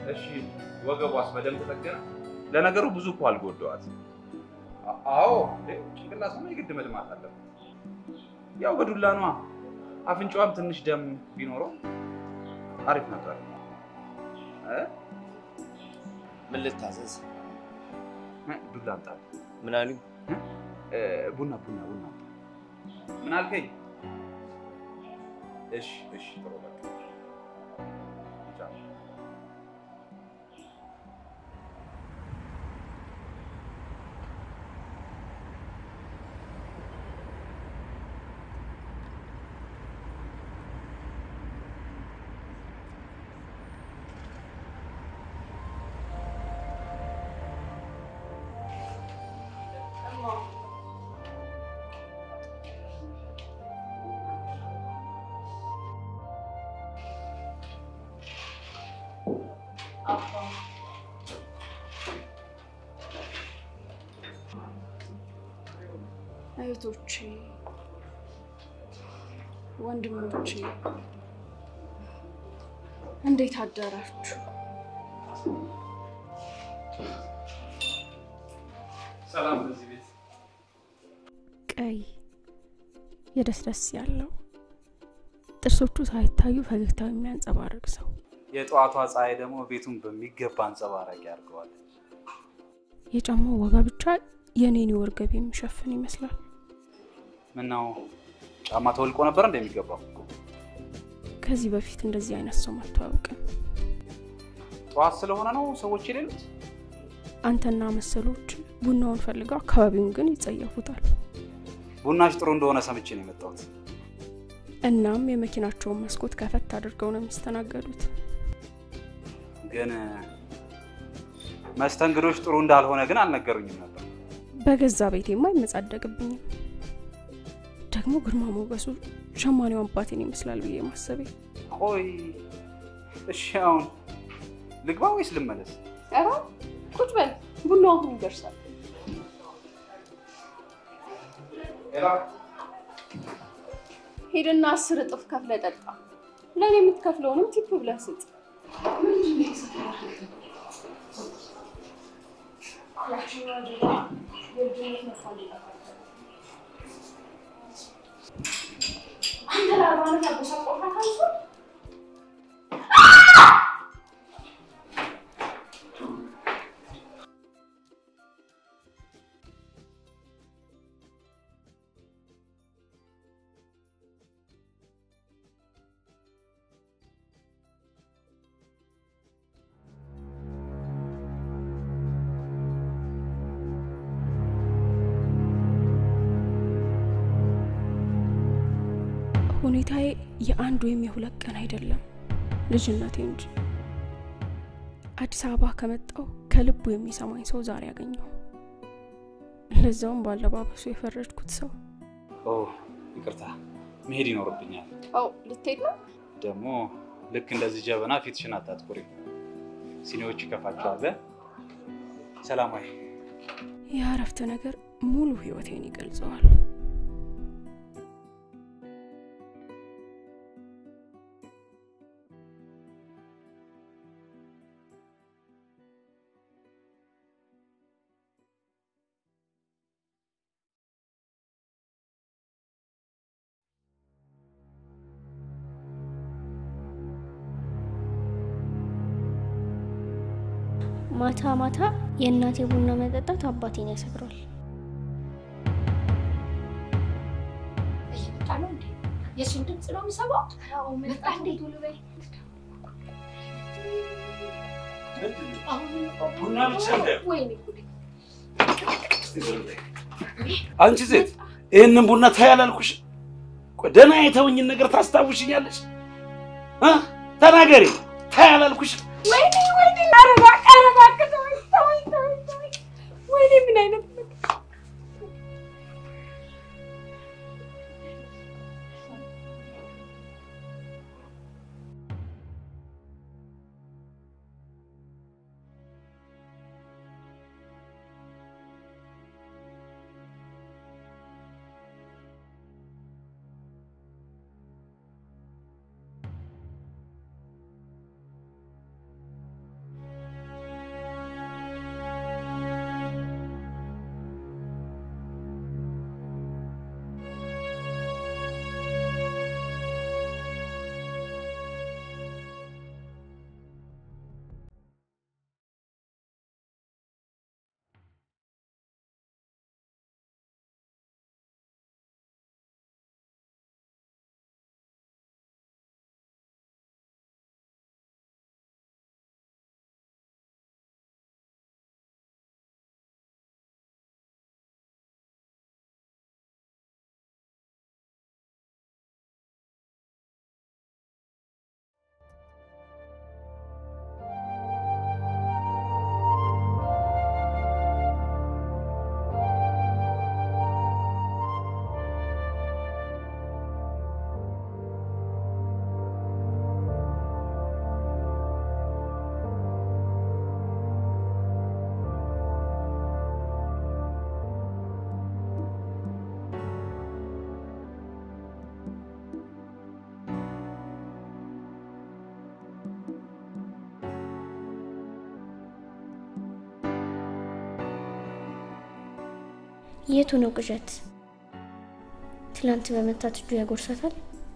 እሺ ወገቧስ በደንብ ተጠገነ? ለነገሩ ብዙ እኮ አልጎዳዋት። አ- አዎ እንዴ ጭንቅላቷማ የግድ መድማት አለበት። ያው በዱላ ነዋ። አፍንጫዋም ትንሽ ደም ቢኖረው አሪፍ ነበር እ? ምን ልታዘዝ? እ፣ ዱላ አምጣ። ምን አሉኝ? እ፣ ቡና ቡና ቡና አምጣ። ምን አልከኝ? እሺ እሺ ጥሩ በቃ ቻው። እህቶቼ፣ ወንድሞቼ እንዴት አደራችሁ? ሰላም በዚህ ቤት ቀይ የደስደስ ያለው ጥርሶቹ ሳይታዩ ፈገግታው የሚያንጸባርቅ ሰው የጠዋቷ ፀሐይ ደግሞ ቤቱን በሚገባ አንጸባራቂ ያደርገዋለች። የጫማው ዋጋ ብቻ የኔን የወር ገቢ የሚሸፍን ይመስላል። ምነው ጫማ ተወልቆ ነበር እንደሚገባው? ከዚህ በፊት እንደዚህ አይነት ሰው መጥቶ አያውቅም። ጠዋት ስለሆነ ነው ሰዎች የሌሉት? አንተና መሰሎች ቡናውን ፈልገው አካባቢውን ግን ይጸየፉታል። ቡናሽ ጥሩ እንደሆነ ሰምቼ ነው የመጣሁት። እናም የመኪናቸውን መስኮት ከፈት አድርገው ነው የሚስተናገዱት። ግን መስተንግዶች ጥሩ እንዳልሆነ ግን አልነገሩኝም ነበር። በገዛ ቤቴማ አይመጻደቅብኝም። ደግሞ ግርማ ሞገሱ ሸማኔው አባቴን ይመስላል ብዬ ማሰቤ ቆይ እሺ፣ አሁን ልግባ ወይስ ልመለስ? ኧረ ቁጭ በል፣ ቡናው አሁን ይደርሳል። ሄድና አስር እጥፍ ከፍለ ጠጣ። ለእኔ የምትከፍለውንም ቲፕ ብለህ ስጥ። አንተ ለአርባ ዓመት ያበሳቆልካት አንሱ ሁኔታዬ የአንድ ወይም የሁለት ቀን አይደለም፣ ልጅነቴ እንጂ። አዲስ አበባ ከመጣው ከልቡ የሚሰማኝ ሰው ዛሬ አገኘሁ። ለዛውም ባለባበሱ የፈረድኩት ሰው። ኦ ይቅርታ፣ መሄድ ይኖርብኛል። አው ልትሄድ ነው? ደግሞ ልክ እንደዚህ ጀበና ፊትሽን አታጥቁሪ፣ ሲኒዎች ይከፋቸዋል። ሰላማዊ ይህ አረፍተ ነገር ሙሉ ህይወቴን ይገልጸዋል። ማታ ማታ የእናቴ ቡና መጠጣት አባቴን ያሰክረዋል። እየመጣ ነው እንዴ? የእሱን ድምፅ ነው የምሰማው። መጣ እንዴ? ቡና ብቻ እንዳይሆን። ወይኔ ጉዴ! አንቺ ሴት ይህንን ቡና ታይ አላልኩሽ? ቆይ ደህና የተውኝን ነገር ታስታውሽኛለሽ? እ? ተናገሪ። ታይ አላልኩሽ? ወይኔ ወይኔ! ኧረ እባክህ ኧረ እባክህ ተወኝ ተወኝ ተወኝ ተወኝ! ወይኔ ምን አይነት የቱ ነው ቅዠት? ትላንት በመታት እጁ ያጎርሳታል።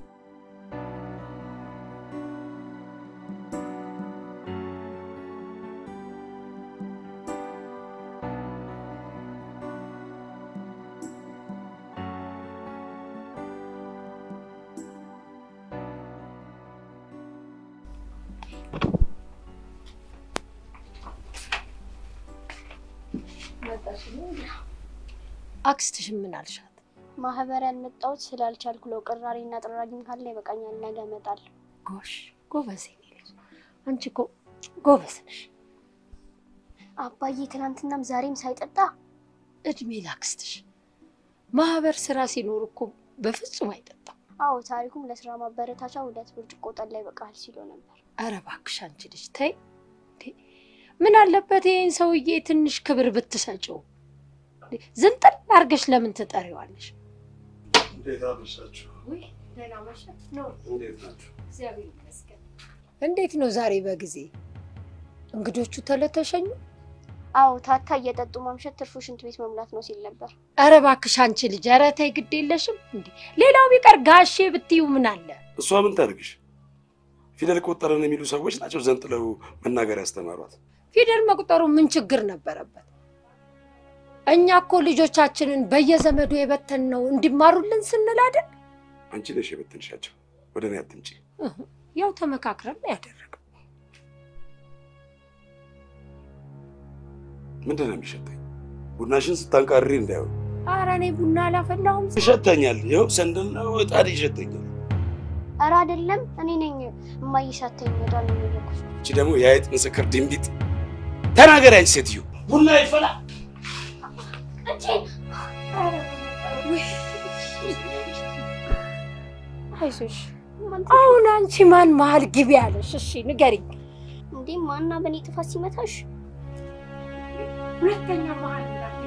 አክስትሽን ምን አልሻት? ማህበር ያልመጣሁት ስላልቻልኩ ነው። ቅራሪና ጥራጊም ካለ ይበቃኛል፣ ነገ እመጣለሁ። ጎሽ ጎበዝ የኔ ልጅ፣ አንቺ እኮ ጎበዝ ነሽ። አባዬ ትናንትናም ዛሬም ሳይጠጣ እድሜ ላክስትሽ። ማህበር ስራ ሲኖር እኮ በፍጹም አይጠጣም። አዎ፣ ታሪኩም ለስራ ማበረታቻ ሁለት ብርጭቆ ጠላ ይበቃል ሲሎ ነበር። አረ እባክሽ አንቺ ልጅ ተይ። እንዴ! ምን አለበት ይህን ሰውዬ ትንሽ ክብር ብትሰጪው? እንዴ! ዝንጥል አድርገሽ ለምን ትጠሪዋለሽ? እንዴት አመሻችሁ? ውይ ደህና መሸ ነው። እንዴት ናችሁ? እግዚአብሔር ይመስገን። እንዴት ነው ዛሬ በጊዜ እንግዶቹ ተለተሸኙ? አዎ፣ ታታ እየጠጡ ማምሸት ትርፉ ሽንት ቤት መሙላት ነው ሲል ነበር። አረ እባክሽ አንቺ ልጅ ኧረ ተይ ግድ የለሽም እንዴ! ሌላው ቢቀር ጋሼ ብትዩ ምን አለ? እሷ ምን ታደርግሽ? ፊደል ቆጠረን የሚሉ ሰዎች ናቸው ዘንጥለው መናገር ያስተማሯት። ፊደል መቁጠሩ ምን ችግር ነበረበት? እኛ እኮ ልጆቻችንን በየዘመዱ የበተን ነው እንዲማሩልን ስንል አይደል? አንቺ ነሽ የበተንሻቸው። ወደ እኔ አትምጪ። እህ፣ ያው ተመካክረን ነው ያደረገው። ምንድን ነው የሚሸተኝ? ቡናሽን ስታንቃሪ እንዳይሆን ኧረ እኔ ቡና አላፈላሁም። ይሸተኛል። ይኸው ሰንደል ነው እጣን ይሸተኛል። ኧረ አይደለም፣ እኔ ነኝ እማዬ ሳተኝ ወዳሉ የሚለኩት። እቺ ደግሞ የአይጥ ምስክር ድንቢጥ። ተናገሪ አንቺ ሴትዮ። ቡና ይፈላ። አይዞሽ። አሁን አንቺ ማን መሀል ግቢ ያለሽ? እሺ ንገሪኝ። እንዴ ማና በእኔ ጥፋት ሲመታሽ? ሁለተኛ መሀል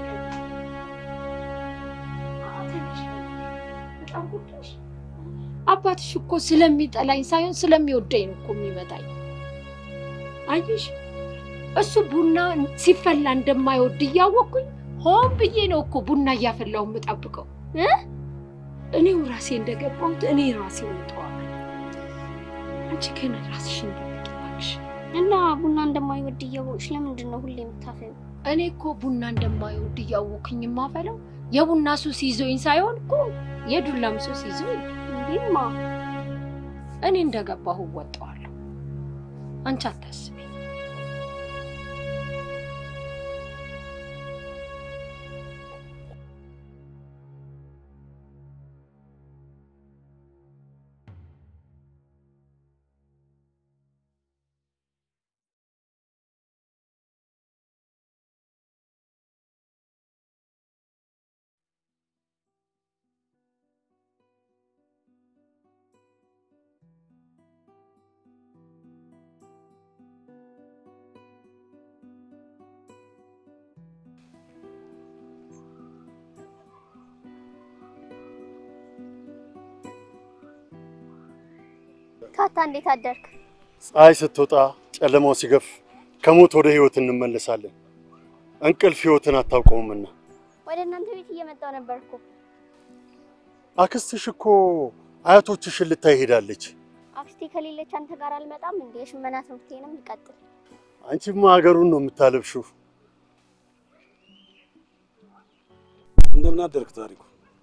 አባትሽ እኮ ስለሚጠላኝ ሳይሆን ስለሚወደኝ ነው እኮ የሚመታኝ። አየሽ፣ እሱ ቡና ሲፈላ እንደማይወድ እያወቅኩኝ ሆን ብዬ ነው እኮ ቡና እያፈላው የምጠብቀው። እ? እኔው ራሴ እንደገባሁት እኔ ራሴ ወጣዋል። አንቺ ግን ራስሽ እንደበቂ እባክሽ። እና ቡና እንደማይወድ እያወቅሽ ለምንድን ነው ሁሌ የምታፈው? እኔ እኮ ቡና እንደማይወድ እያወቅኝ የማፈላው የቡና ሱስ ይዞኝ ሳይሆን እኮ የዱላም ሱስ ይዞኝ እንዴማ እኔ እንደገባሁ እወጣዋለሁ። አንቺ አታስቢ። ታታ እንዴት አደርክ? ፀሐይ ስትወጣ ጨለማው ሲገፍ ከሞት ወደ ህይወት እንመለሳለን። እንቅልፍ ህይወትን አታውቀውምና። ወደ እናንተ ቤት እየመጣው ነበር እኮ። አክስትሽ እኮ አያቶችሽን ልታይ ሄዳለች። አክስቴ ከሌለች አንተ ጋር አልመጣም እንዴ? የሽመና ትምህርቴንም ልቀጥል። አንቺማ ሀገሩን ነው የምታለብሽው። እንደምን አደርክ ታሪኩ?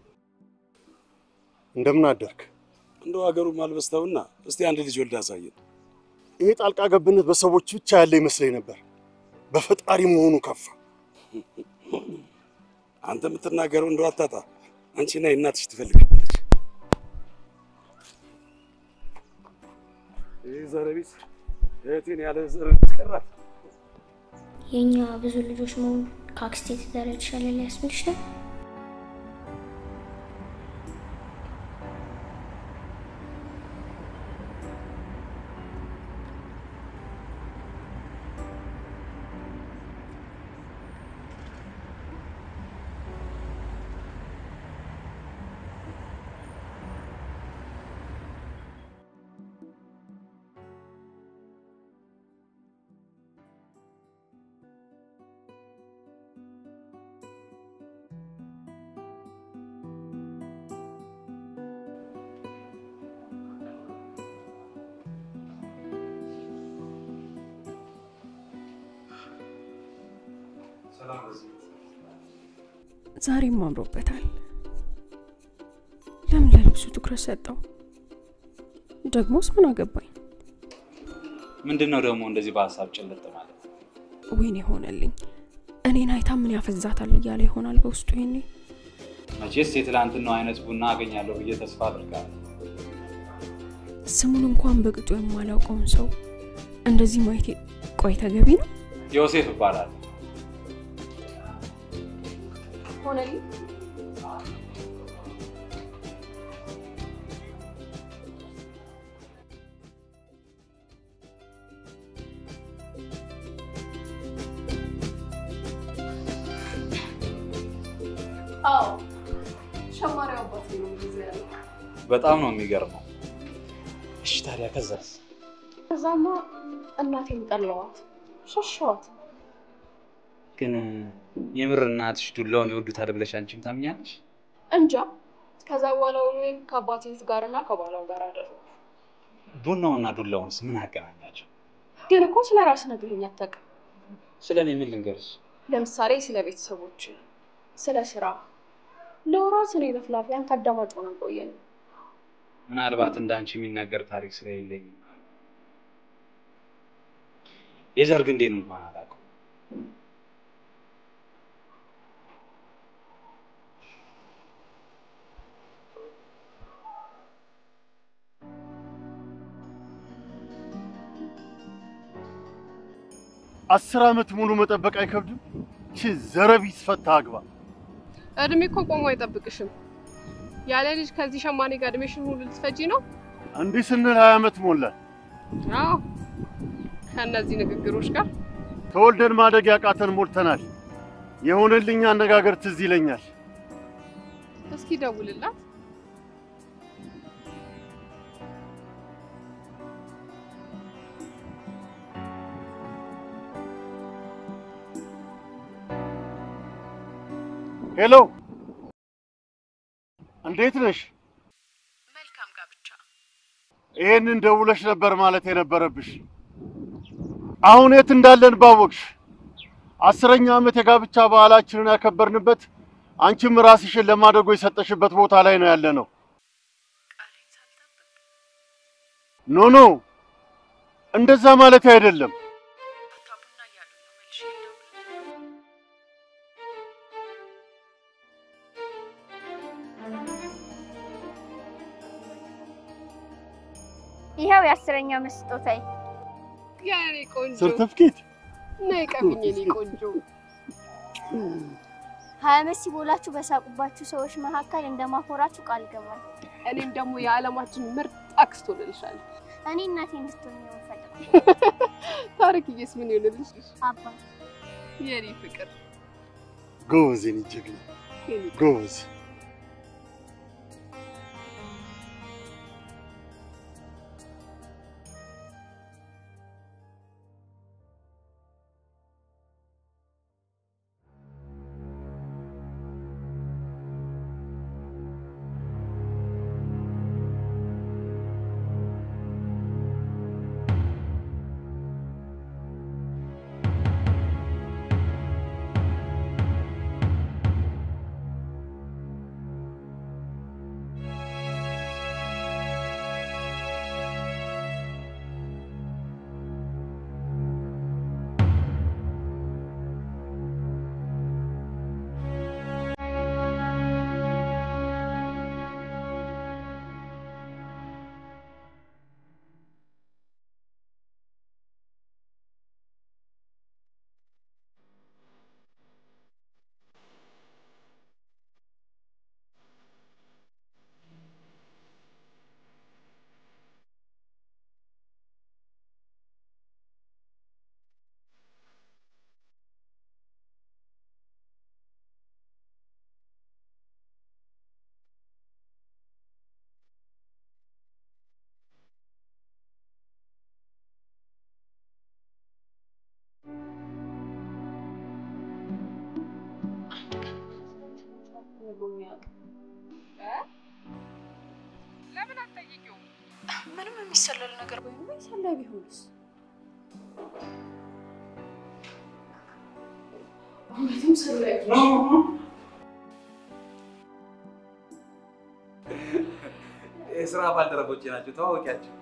እንደምን አደርክ? እንደው ሀገሩን ማልበስተውና እስቲ አንድ ልጅ ወልድ አሳየን። ይሄ ጣልቃ ገብነት በሰዎች ብቻ ያለ ይመስለኝ ነበር። በፈጣሪ መሆኑ ከፋ። አንተ የምትናገረው እንደው አታጣ። አንቺና የእናትሽ ትፈልጋለች። ይህ ዘረቢስ እህቴን ያለ ዘር ትቀራት። የእኛ ብዙ ልጆች መሆኑ ከአክስቴ ትዳር የተሻለ ሊያስብልሽ ነው። ዛሬም አምሮበታል። ለምን ለልብሱ ትኩረት ሰጠው? ደግሞስ ምን አገባኝ? ምንድን ነው ደግሞ እንደዚህ በሀሳብ ጭልጥ ማለት? ወይኔ ሆነልኝ። እኔን አይታ ምን ያፈዛታል እያለ ይሆናል በውስጡ ይሄኔ። መቼስ የትላንትናው አይነት ቡና አገኛለሁ ብዬ ተስፋ አድርጋለሁ። ስሙን እንኳን በቅጡ የማላውቀውን ሰው እንደዚህ ማየቴ ቆይ ተገቢ ነው? ዮሴፍ እባላለሁ። ሆነልኝ አዎ ሸማሪው አባት ነው እንደዚህ ያለው። በጣም ነው የሚገርመው። እሺ ታዲያ ከዛስ? ከዛማ እናቴን ጠላዋት፣ ሸሸዋት። ግን የምር እናትሽ ዱላውን ይወዱታል ብለሽ አንቺም ታምኛለሽ? እንጃ። ከዛ በኋላ ውሎዬን ከአባቴ ጋርና ከባሏ ጋር አደረኩ። ቡናውና ዱላውንስ ምን አገናኛቸው? ግን እኮ ስለ ራስ ነግረኝ አታውቅም። ስለ እኔ ምን ልንገርሽ? ለምሳሌ ስለ ቤተሰቦች፣ ስለ ስራ። ለወራት እኔ ለፍላፊያን ከአዳማጭ ሆነን ቆየን። ምናልባት እንዳንቺ የሚናገር ታሪክ ስለሌለኝ የዘር ግንዴን እንኳን አላውቅም። አስር ዓመት ሙሉ መጠበቅ አይከብድም? ቺ ዘረቢስ ፈታ አግባ። እድሜ እኮ ቆሞ አይጠብቅሽም። ያለ ልጅ ከዚህ ሸማኔ ጋር እድሜሽን ሁሉ ልትፈጂ ነው? እንዲህ ስንል ሀያ ዓመት ሞላል። አዎ፣ ከእነዚህ ንግግሮች ጋር ተወልደን ማደግ ያቃተን ሞልተናል። የሆነልኝ አነጋገር ትዝ ይለኛል። እስኪ ደውልላት። ሄሎ፣ እንዴት ነሽ? መልካም ጋብቻ። ይሄንን ደውለሽ ነበር ማለት የነበረብሽ። አሁን የት እንዳለን ባወቅሽ። አስረኛ ዓመት የጋብቻ በዓላችንን ያከበርንበት አንቺም ራስሽን ለማደጎ የሰጠሽበት ቦታ ላይ ነው ያለ ነው። ኖ ኖ፣ እንደዛ ማለት አይደለም። ይኸው የአስረኛ ዓመት ስጦታዬ። የኔ ቆንጆ ሰርተፍኬት ነይ ቀብኝ፣ የኔ ቆንጆ። ሀያ ዓመት ሲሞላችሁ በሳቁባችሁ ሰዎች መካከል እንደማኮራችሁ ቃል ገባል። እኔም ደግሞ የዓለማችን ምርጥ አክስት ሆንልሻለሁ። እኔ እናቴ እንድትሆኝ ነው የምፈልገው። ታሪክዬስ ምን ይሆንልሽ? አባ የኔ ፍቅር፣ ጎበዝ፣ የኔ ጀግና የኔ ጎበዝ። ለምን አትጠይቂውም? ምንም የሚሰለል ነገር ወይም ሰላይ ቢሆንስ? እውነትም ስር ላይ የስራ ባልደረቦቼ ናቸው። ተዋወቂያቸው።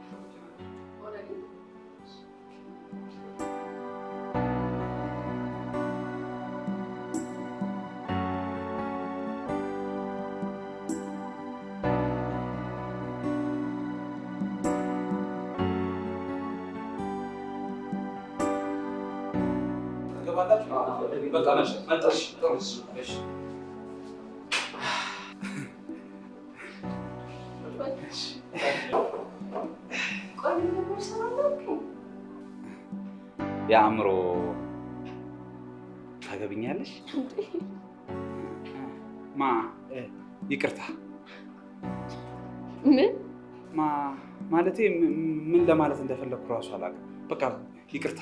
በቃ መሽ መጣሽ። ጥሩ እሺ። የአእምሮ ታገብኛለሽ? ማ እ፣ ይቅርታ ምን ማ ማለቴ ም- ምን ለማለት እንደፈለግኩ እራሱ አላውቅም። በቃ ይቅርታ።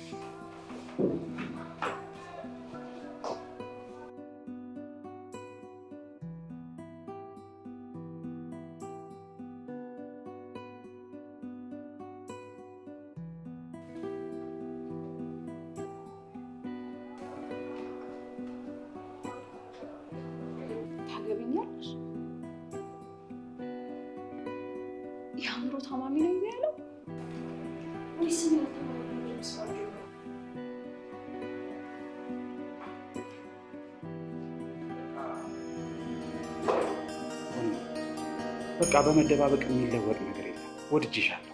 ታገብኛለሽ? የአእምሮ ታማሚ ነው ያለው ወይስ ምን ያልተባለ በቃ በመደባበቅ የሚለወጥ ነገር የለም። ወድጄሻለሁ።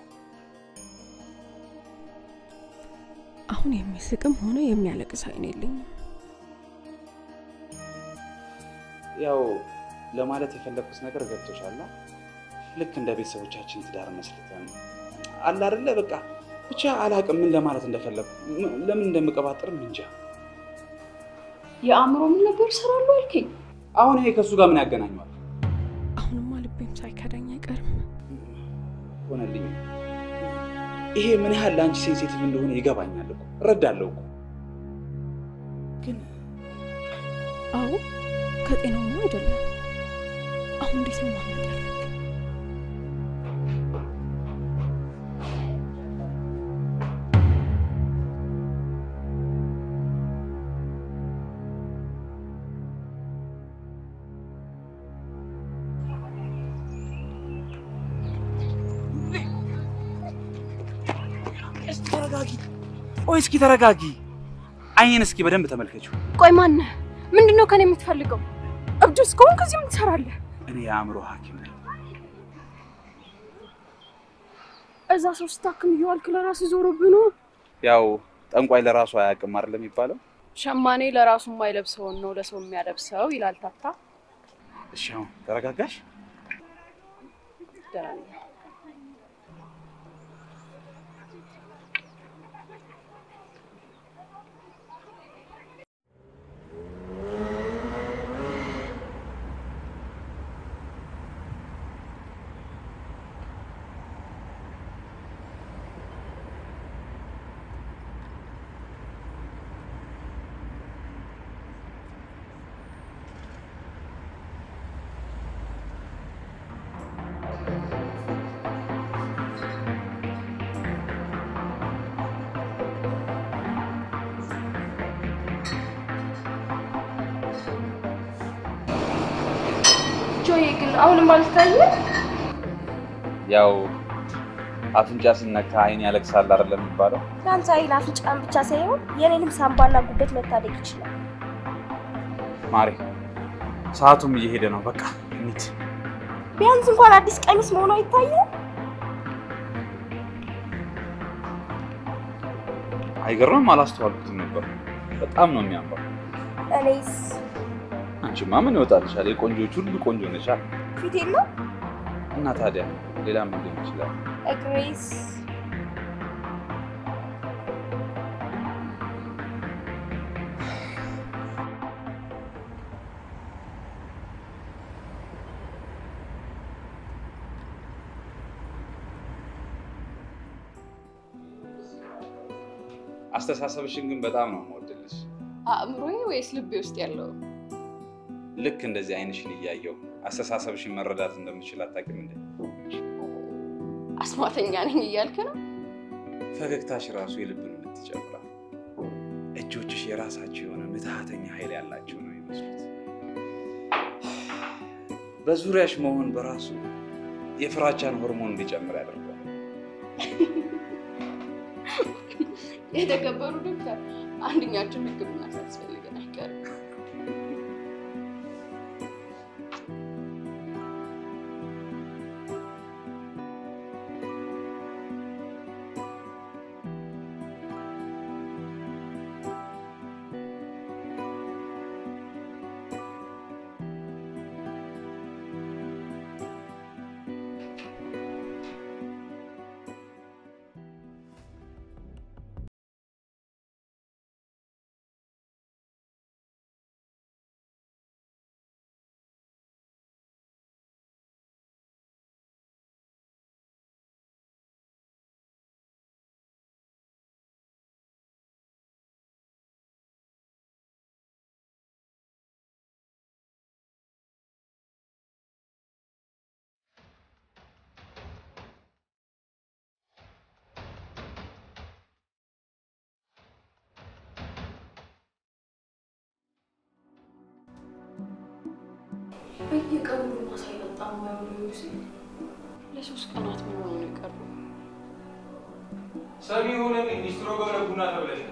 አሁን የሚስቅም ሆነ የሚያለቅስ አይን የለኝም። ያው ለማለት የፈለግኩት ነገር ገብቶሻል። ልክ እንደ ቤተሰቦቻችን ትዳር መስርተን አለ አይደለ? በቃ ብቻ አላቅም ምን ለማለት እንደፈለግኩ ም- ለምን እንደምቀባጥርም እንጃ። የአእምሮ ምን ነበር ይሰራሉ አልከኝ? አሁን ይሄ ከእሱ ጋር ምን ያገናኘዋል? አሁንማ ልቤም ሳይከዳኝ አይቀርም። ሆነልኝ። ይሄ ምን ያህል ለአንቺ ሴንሲቲቭ እንደሆነ ይገባኛል እኮ እረዳለሁ እኮ ግን አዎ ከጤናውማ አይደለም። አሁን እንዴት ነው ማምለጥ ያለብኝ? እስኪ ተረጋጊ። ቆይ እስኪ ተረጋጊ። አይኔን እስኪ በደንብ ተመልከችው። ቆይ ማነህ? ምንድን ነው ከኔ የምትፈልገው? እብድ እስከሆንክ እዚህ ምን ትሰራለህ? እኔ የአእምሮ ሐኪም ነኝ። እዛ ሰው ስታክም እየዋልክ ለራስህ ዞሮብህ ነው። ያው ጠንቋይ ለራሱ አያውቅም አይደል የሚባለው? ሸማኔ ለራሱ የማይለብሰውን ነው ለሰው የሚያለብሰው ይላል ታታ። እሺ አሁን ተረጋጋሽ? ደህና ነኝ። ጆዬ ግን አሁንም አልታየም። ያው አፍንጫ ሲነካ አይን ያለቅሳል አይደለም የሚባለው? ለአንተ አይል አፍንጫን ብቻ ሳይሆን የኔንም ሳምባና ጉበት መታደግ ይችላል። ማሬ ሰዓቱም እየሄደ ነው። በቃ እንሂድ። ቢያንስ እንኳን አዲስ ቀሚስ መሆኑ አይታየም። አይገርምም? አላስተዋልኩትም ነበር። በጣም ነው የሚያምረው። እኔስ አንቺማ ምን ይወጣልሻል? የቆንጆች ሁሉ ቆንጆ ነሻል። ፊቴን ነው እና ታዲያ ሌላ ምን ሊሆን ይችላል? እግሬስ አስተሳሰብሽን ግን በጣም ነው የምወድልሽ። አእምሮዬ ወይስ ልቤ ውስጥ ያለው? ልክ እንደዚህ አይንሽን እያየው አስተሳሰብሽን መረዳት እንደምችል አታውቂም እንዴ? አስማተኛ ነኝ እያልክ ነው? ፈገግታሽ ራሱ የልብን ምት ይጨምራል። እጅ እጆችሽ የራሳቸው የሆነ ምትሃተኛ ኃይል ያላቸው ነው የሚመስሉት። በዙሪያሽ መሆን በራሱ የፍራቻን ሆርሞን እንዲጨምር ያደርጋል። የተከበሩ ዶክተር፣ አንደኛችን ሕክምና ሳያስፈልገን አይቀርም። በየቀኑ ቡና ሳይጠጣ የማይውለው ዮሴፍ ለሶስት ቀናት ምን ሆኖ ነው የቀረው? ሰሚ ሆነ ሚኒስትሮ ገብረ ቡና ተብለሻል።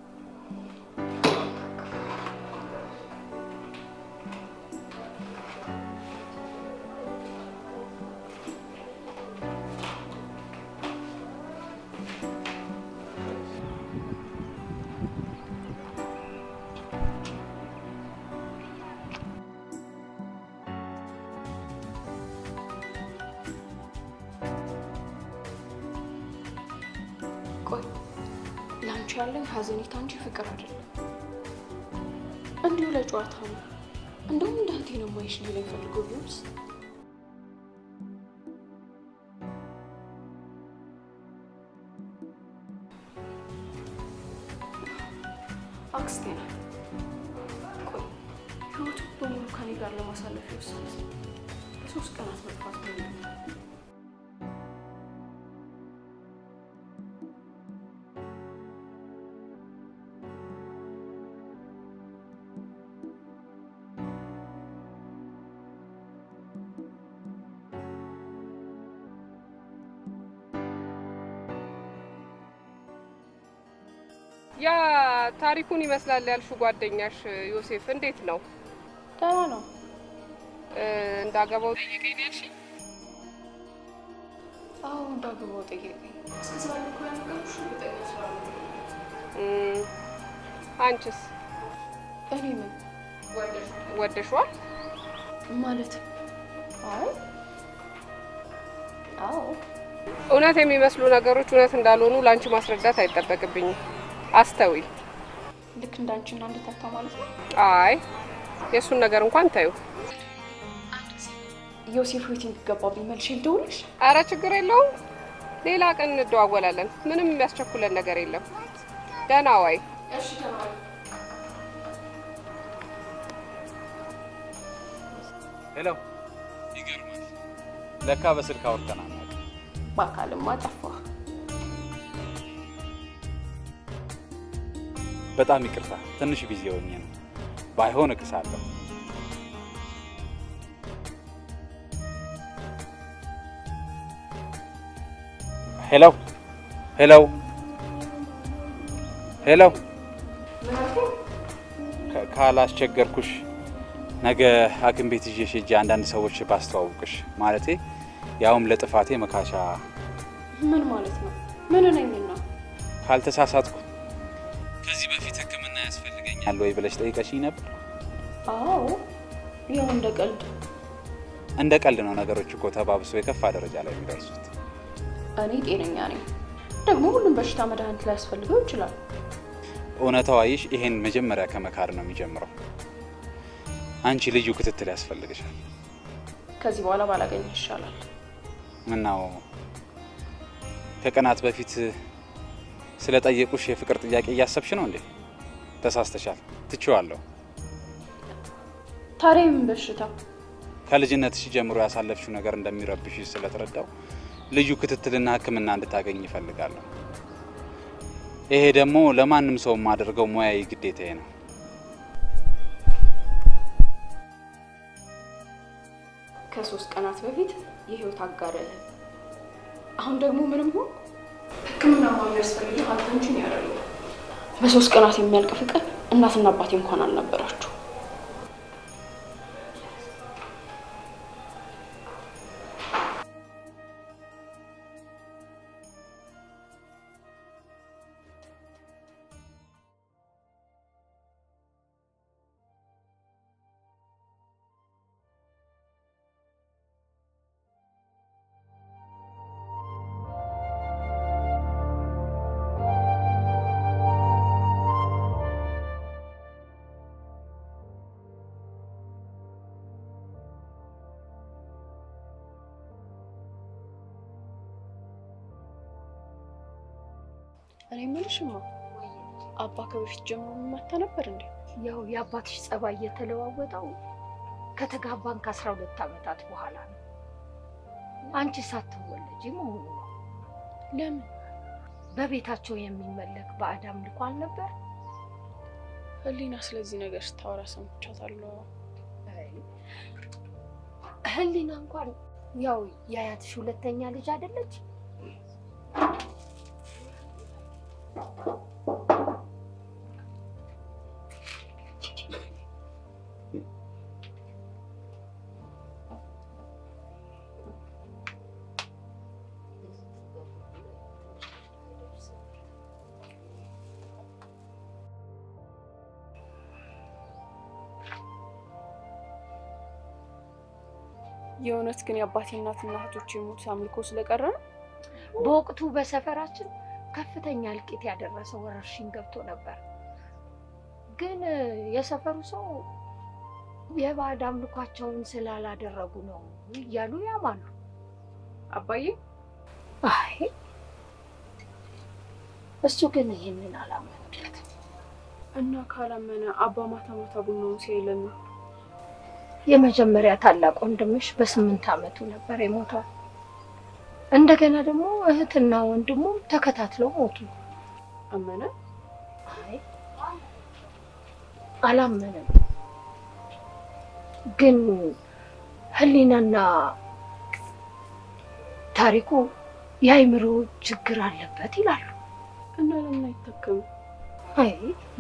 ቆይ ለአንቺ ያለኝ ሀዘኔታ እንጂ ፍቅር አይደለም። እንዲሁ ለጨዋታ ነው። እንደውም እንደ እህቴ ነው የማይሽ ሊለኝ ፈልጎ ቢሆንስ? አክስቴ ናት። ቆይ ህይወቱ በሙሉ ከኔ ጋር ለማሳለፍ የወሰነ በሶስት ቀናት መጥፋት ነው። ያ ታሪኩን ይመስላል ያልሽው ጓደኛሽ ዮሴፍ እንዴት ነው? ደህና ነው። እ፣ እንዳገባው ጠየቀኝ ነው ያልሽኝ? አዎ እንዳገባው ጠየቀኝ። እስከ ዛሬ እኮ ያነገሩሽ እርግጠኛ ስላልሆንኩ ነው። እም፣ አንቺስ እኔ ምን ወደሽዋል? ማለት አይ አዎ እውነት የሚመስሉ ነገሮች እውነት እንዳልሆኑ ለአንቺ ማስረዳት አይጠበቅብኝም። አስተዊ ልክ እንዳንቺና እንደታታ ማለት ነው። አይ የእሱን ነገር እንኳን ታዩ። ዮሴፍ ዌቲንግ ገባብኝ። መልሼ ልደውልሽ? አረ ችግር የለውም። ሌላ ቀን እንደዋወላለን። ምንም የሚያስቸኩለን ነገር የለም። ደህና ዋይ። እሺ ተማሪ ሄሎ፣ ይገርማል። ለካ በስልክ አውርተናል። በአካልማ ጠፋ። በጣም ይቅርታ፣ ትንሽ ቢዚ ሆኜ ነው። ባይሆን እቅሳለሁ። ሄሎ ሄሎ ሄሎ፣ ከ- ካላስቸገርኩሽ ነገ ሐኪም ቤት ይዤሽ ሄጄ አንዳንድ ሰዎች ባስተዋውቅሽ፣ ማለቴ ያውም ለጥፋቴ መካሻ ምን ማለት ነው? ምን ነኝና? ካልተሳሳትኩ ከዚህ በፊት ሕክምና ያስፈልገኛል ወይ ብለሽ ጠይቀሽኝ ነበር። አዎ ያው እንደ ቀልድ። እንደ ቀልድ ነው ነገሮች እኮ ተባብሶ የከፋ ደረጃ ላይ የሚደርሱት። እኔ ጤነኛ ነኝ። ደግሞ ሁሉም በሽታ መድኃኒት ላይ ያስፈልገው ይችላል። እውነታው አይሽ ይሄን መጀመሪያ ከመካር ነው የሚጀምረው። አንቺ ልዩ ክትትል ያስፈልግሻል። ከዚህ በኋላ ባላገኝ ይሻላል። ምናው ከቀናት በፊት ስለጠየቁሽ የፍቅር ጥያቄ እያሰብሽ ነው እንዴ? ተሳስተሻል። ትችዋለሁ። ታዲያ የምን በሽታ? ከልጅነትሽ ጀምሮ ያሳለፍሽው ነገር እንደሚረብሽ ስለተረዳው ልዩ ክትትልና ሕክምና እንድታገኝ ይፈልጋለሁ። ይሄ ደግሞ ለማንም ሰው የማደርገው ሙያዊ ግዴታዬ ነው። ከሶስት ቀናት በፊት የህይወት አጋርህ አሁን ደግሞ ምንም ሆን ሕክምና የሚያስፈልግ አንተንችን ያደረሉ በሶስት ቀናት የሚያልቅ ፍቅር እናትና አባቴ እንኳን አልነበራችሁ። እኔ የምልሽማ አባ ከበፊት ጀምሮ የሚመታ ነበር እንዴ? ያው የአባትሽ ጸባይ እየተለዋወጠው ከተጋባን ከአስራ ሁለት ዓመታት በኋላ ነው። አንቺ ሳትወለጂ መሆኑ ነው። ለምን? በቤታቸው የሚመለክ ባዕድ አምልኮ አልነበር? ህሊና ስለዚህ ነገር ስታወራ ሰምቻታለሁ። ህሊና እንኳን ያው የአያትሽ ሁለተኛ ልጅ አይደለች? የእውነት ግን የአባቴ እናትና እህቶች የሞቱት አምልኮ ስለቀረ ነው? በወቅቱ በሰፈራችን ከፍተኛ እልቂት ያደረሰ ወረርሽኝ ገብቶ ነበር። ግን የሰፈሩ ሰው የባዕድ አምልኳቸውን ስላላደረጉ ነው እያሉ ያማሉ። አባዬ አይ እሱ ግን ይህንን አላመኑለትም። እና ካላመነ አባ ማታ ማታ ቡናውን ሲያይ ለምን? የመጀመሪያ ታላቅ ወንድምሽ በስምንት ዓመቱ ነበር የሞተው። እንደገና ደግሞ እህትና ወንድሙም ተከታትለው ሞቱ። አመነ? አይ አላመንም። ግን ህሊናና ታሪኩ የአይምሮ ችግር አለበት ይላሉ። እና ለምን አይታከምም? አይ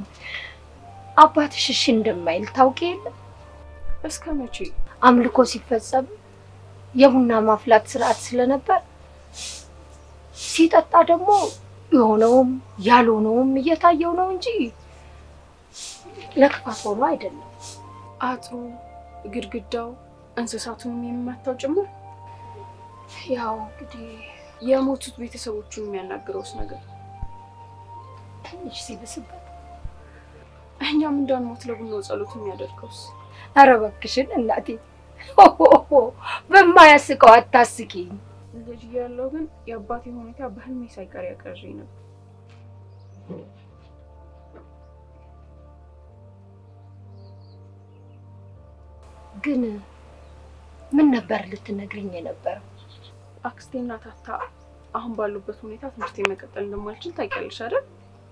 አባትሽ እሺ እንደማይል ታውቂ የለ እስከ መቼ? አምልኮ ሲፈጸም የቡና ማፍላት ስርዓት ስለነበር ሲጠጣ ደግሞ የሆነውም ያልሆነውም እየታየው ነው እንጂ ለክፋት ሆኖ አይደለም። አጥሩ፣ ግድግዳው፣ እንስሳቱንም የሚመታው ጭምር። ያው እንግዲህ የሞቱት ቤተሰቦቹን የሚያናግረውስ ነገር ትንሽ ሲብስበት እኛም እንዳንሞት ለቡናው ጸሎት የሚያደርገውስ ኧረ እባክሽን እናቴ በማያስቀው አታስቂኝ። ልጅ እያለሁ ግን የአባቴ ሁኔታ በህልሜ ሳይቀር ያቀረኝ ነበር። ግን ምን ነበር ልትነግርኝ የነበረው? አክስቴና ታታ አሁን ባሉበት ሁኔታ ትምህርት መቀጠል እንደማልችል ታውቂያለሽ አይደል?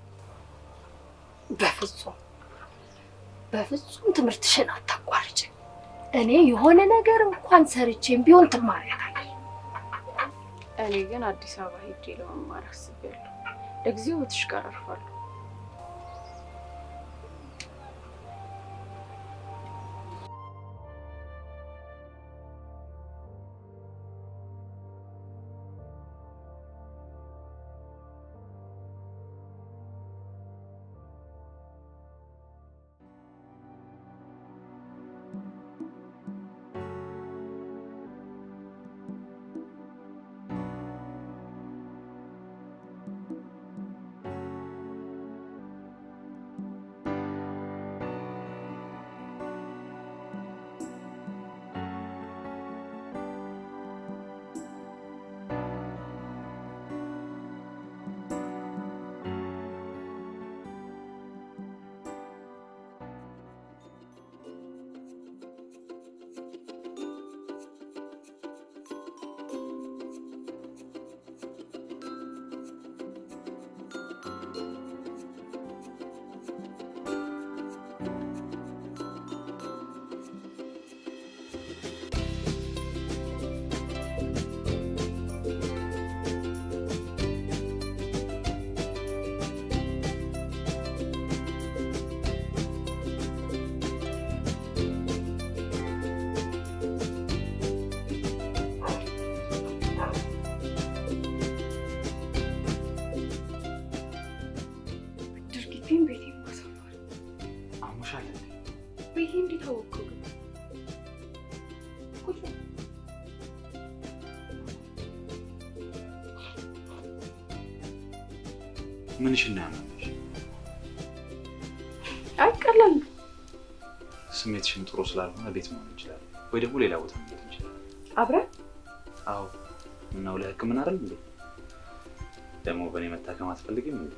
በፍጹም በፍጹም ትምህርትሽን አታቋርጭ። እኔ የሆነ ነገር እንኳን ሰርቼም ቢሆን ትማሪያለሽ። እኔ ግን አዲስ አበባ ሄጄ ለመማር አስቤያለሁ። ለጊዜው እህትሽ ጋር አርፋለሁ። ምንሽን ነው ያመመሽ? አይ ቀላል ነው። ስሜትሽን ጥሩ ስላልሆነ ቤት መሆን ይችላል፣ ወይ ደግሞ ሌላ ቦታ መሄድ እንችላለን። አብረን አዎ። ምነው ለህክምና አይደል እንዴ? ደግሞ በእኔ መታከም አትፈልግም እንዴ?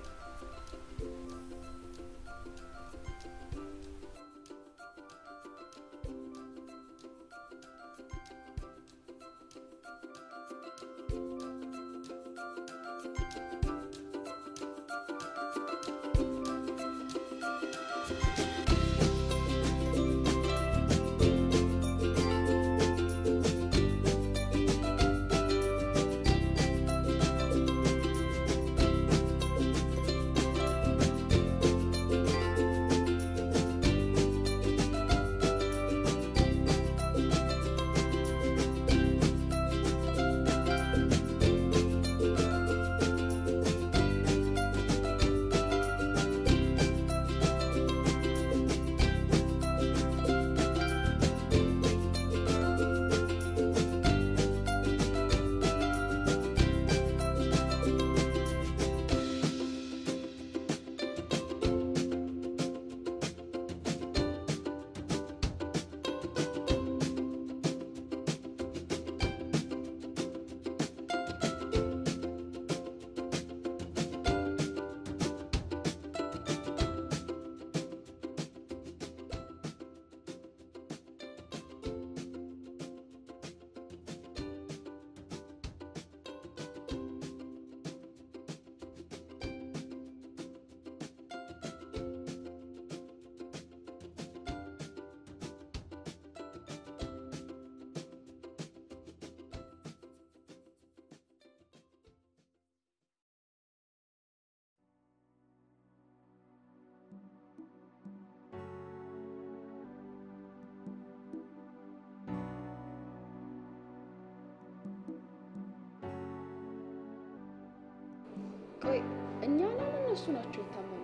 ቆይ እኛ ነን እነሱ ናቸው የታመሙ?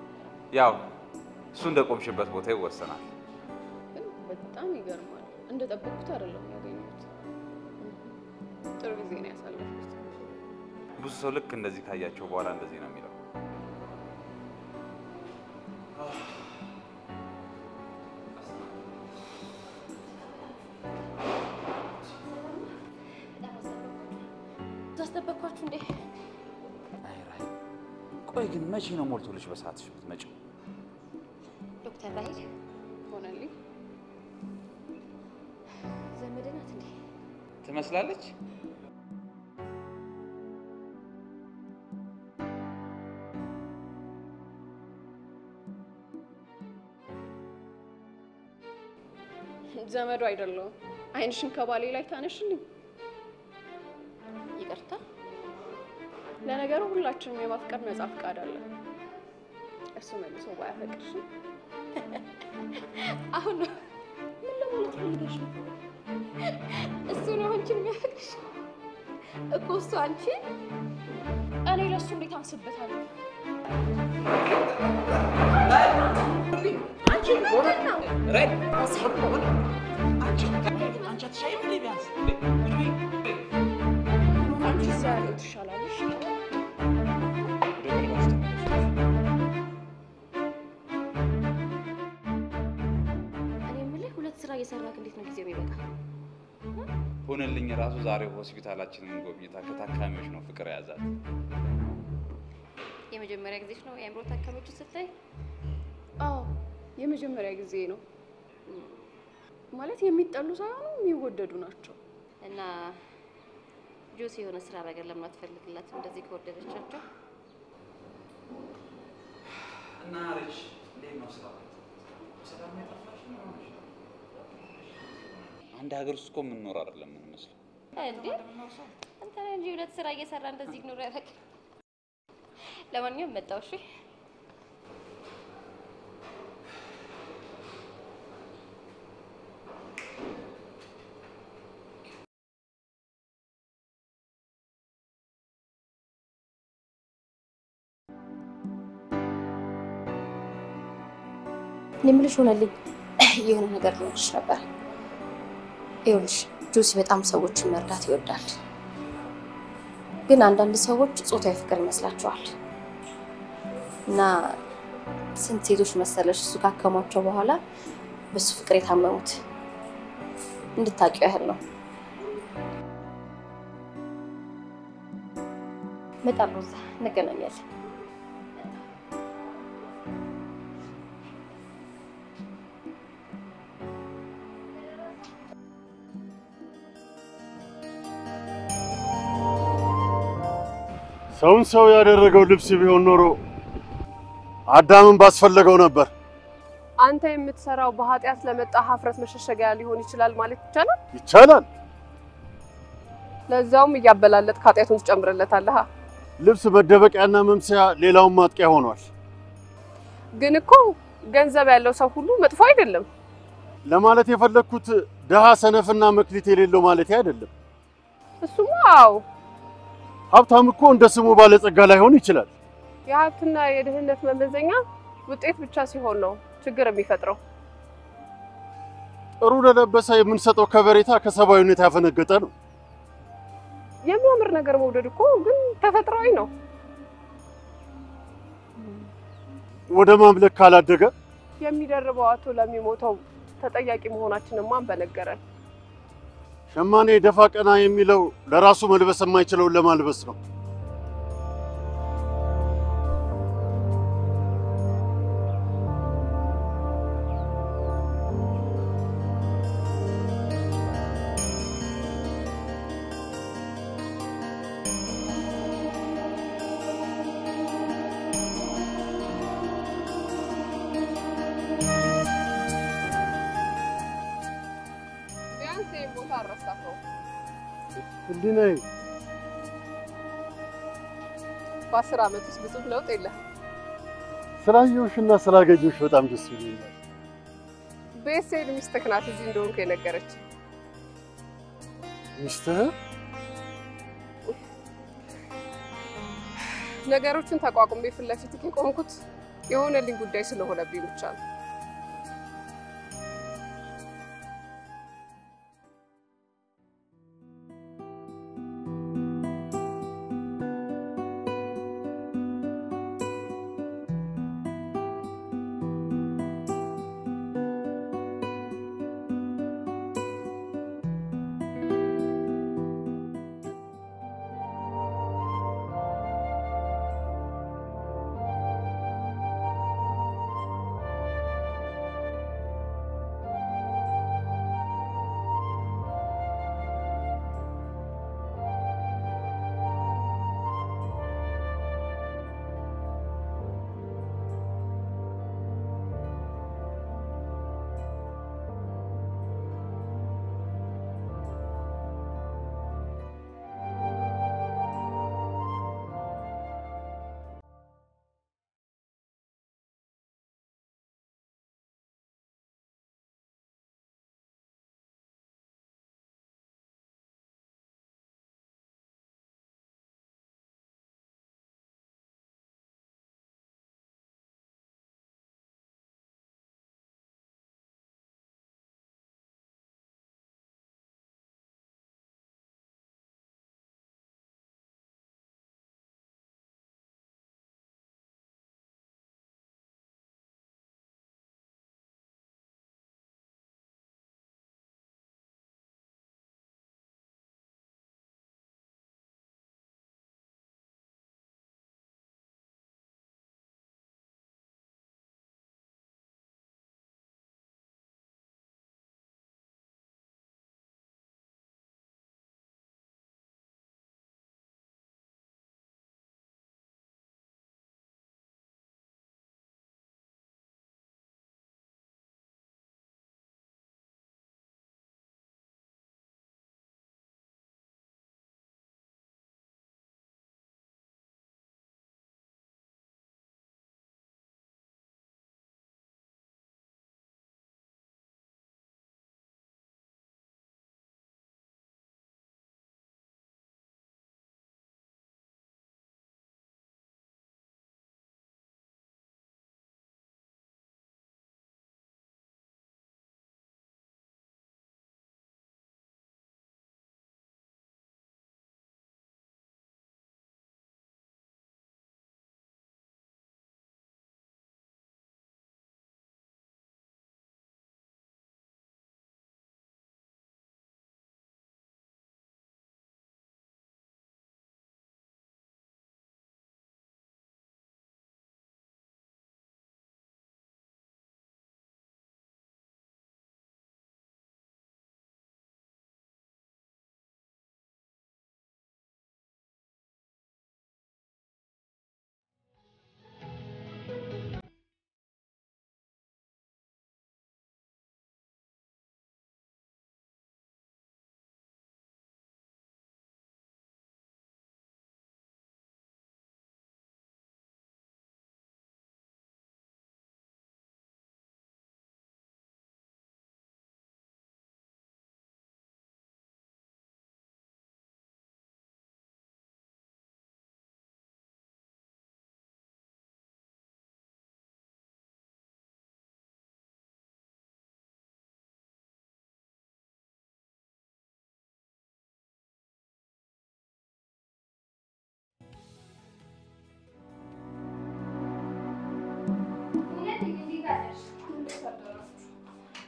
ያው እሱ እንደ ቆምሽበት ቦታ ይወሰናል። ግን በጣም ይገርማል። እንደጠበቅኩት አይደለም ያገኘሁት። ጥሩ ጊዜ ነው ያሳለፍኩት። ብዙ ሰው ልክ እንደዚህ ካያቸው በኋላ እንደዚህ ነው የሚለው። ታስጠበቅኳችሁ እንዴ? አይ ራይ፣ ቆይ ግን መቼ ነው ሞልቶልሽ በሰዓትሽ የምትመጪው? ዶክተር ራሄል ሆነልኝ። ዘመድ ናት እንዴ? ትመስላለች። ዘመዱ አይደለሁም። አይንሽን ከባሌ ላይ ታነሽልኝ። ይቅርታ። ለነገሩ ሁላችንም የማፍቀር ነጻ ፍቃድ አለ። እሱ መልሶ ባያፈቅርሽም አሁን ነው ምን ለማለት ፈልገሽ ነው? እሱ ነው አንቺን የሚያፈቅርሽ እኮ እሱ አንቺ እኔ ለእሱ እንዴት አንስበታለሁ? አንቺ ምንድን ነው? አንቺ እዛ ያለው ትሻላለሽ። እኔ የምልህ ሁለት ስራ እየሰራክ እንዴት ነው ጊዜው የሚበቃ? ሆነልኝ ራሱ ዛሬ ሆስፒታላችንን ጎብኝታ ከታካሚዎች ነው ፍቅር የያዛት። የመጀመሪያ ጊዜሽ ነው የአእምሮ ታካሚዎችን ስታይ? አዎ የመጀመሪያ ጊዜ ነው። ማለት የሚጠሉ ሳይሆኑ የሚወደዱ ናቸው። እና ጆሲ የሆነ ስራ ነገር ለምን አትፈልግላትም? እንደዚህ ከወደደቻቸው እና ሪች እንዴት ነው ስራ? ሰላም ነው የጠፋሽ? ምን ሆነሽ ነው? አንድ ሀገር ውስጥ እኮ የምንኖር አይደለም የምንመስለው። እንዴ አንተ ነህ እንጂ ሁለት ስራ እየሰራ እንደዚህ ኢግኖር ያደረግ። ለማንኛውም መጣው። እሺ እኔ የምልሽ ሆነልኝ የሆነ ነገር ልሆንሽ ነበር። ይኸውልሽ ጆሲ በጣም ሰዎችን መርዳት ይወዳል፣ ግን አንዳንድ ሰዎች ጾታዊ ፍቅር ይመስላቸዋል። እና ስንት ሴቶች መሰለሽ እሱ ካከሟቸው በኋላ በሱ ፍቅር የታመሙት እንድታውቂው ያህል ነው። እመጣለሁ፣ እዛ እንገናኛለን። ሰውን ሰው ያደረገው ልብስ ቢሆን ኖሮ አዳምን ባስፈለገው ነበር። አንተ የምትሰራው በኃጢአት ለመጣ ሀፍረት መሸሸጊያ ሊሆን ይችላል ማለት ይቻላል። ይቻላል። ለዛውም እያበላለጥ ኃጢአቱን ትጨምርለታለህ። ልብስ መደበቂያና መምሰያ፣ ሌላውን ማጥቂያ ሆኗል። ግን እኮ ገንዘብ ያለው ሰው ሁሉ መጥፎ አይደለም። ለማለት የፈለግኩት ድሃ ሰነፍና መክሊት የሌለው ማለት አይደለም። እሱማ አዎ፣ ሀብታም እኮ እንደ ስሙ ባለጸጋ ላይሆን ይችላል። የሀብትና የድህነት መመዘኛ ውጤት ብቻ ሲሆን ነው ችግር የሚፈጥረው። ጥሩ ለለበሰ የምንሰጠው ከበሬታ ከሰብአዊነት ያፈነገጠ ነው። የሚያምር ነገር መውደድ እኮ ግን ተፈጥሯዊ ነው። ወደ ማምለክ ካላደገ የሚደርበው አቶ ለሚሞተው ተጠያቂ መሆናችንን ማን በነገረን? ሸማኔ ደፋ ቀና የሚለው ለራሱ መልበስ የማይችለውን ለማልበስ ነው። ቢያንስ ይህን ቦታ አልረሳኸው። ህሊናዬ በአስር ዓመት ውስጥ ብዙ ለውጥ የለህም። ስላየሁሽና ስላገኘሁሽ በጣም ደስ ይለኛል። ቤት ስሄድ ሚስትህ ናት እዚህ እንደሆንኩ የነገረች። ሚስትህ ነገሮችን ተቋቁሜ ፊት ለፊት የቆምኩት የሆነልኝ ጉዳይ ስለሆነብኝ ብቻ ነው።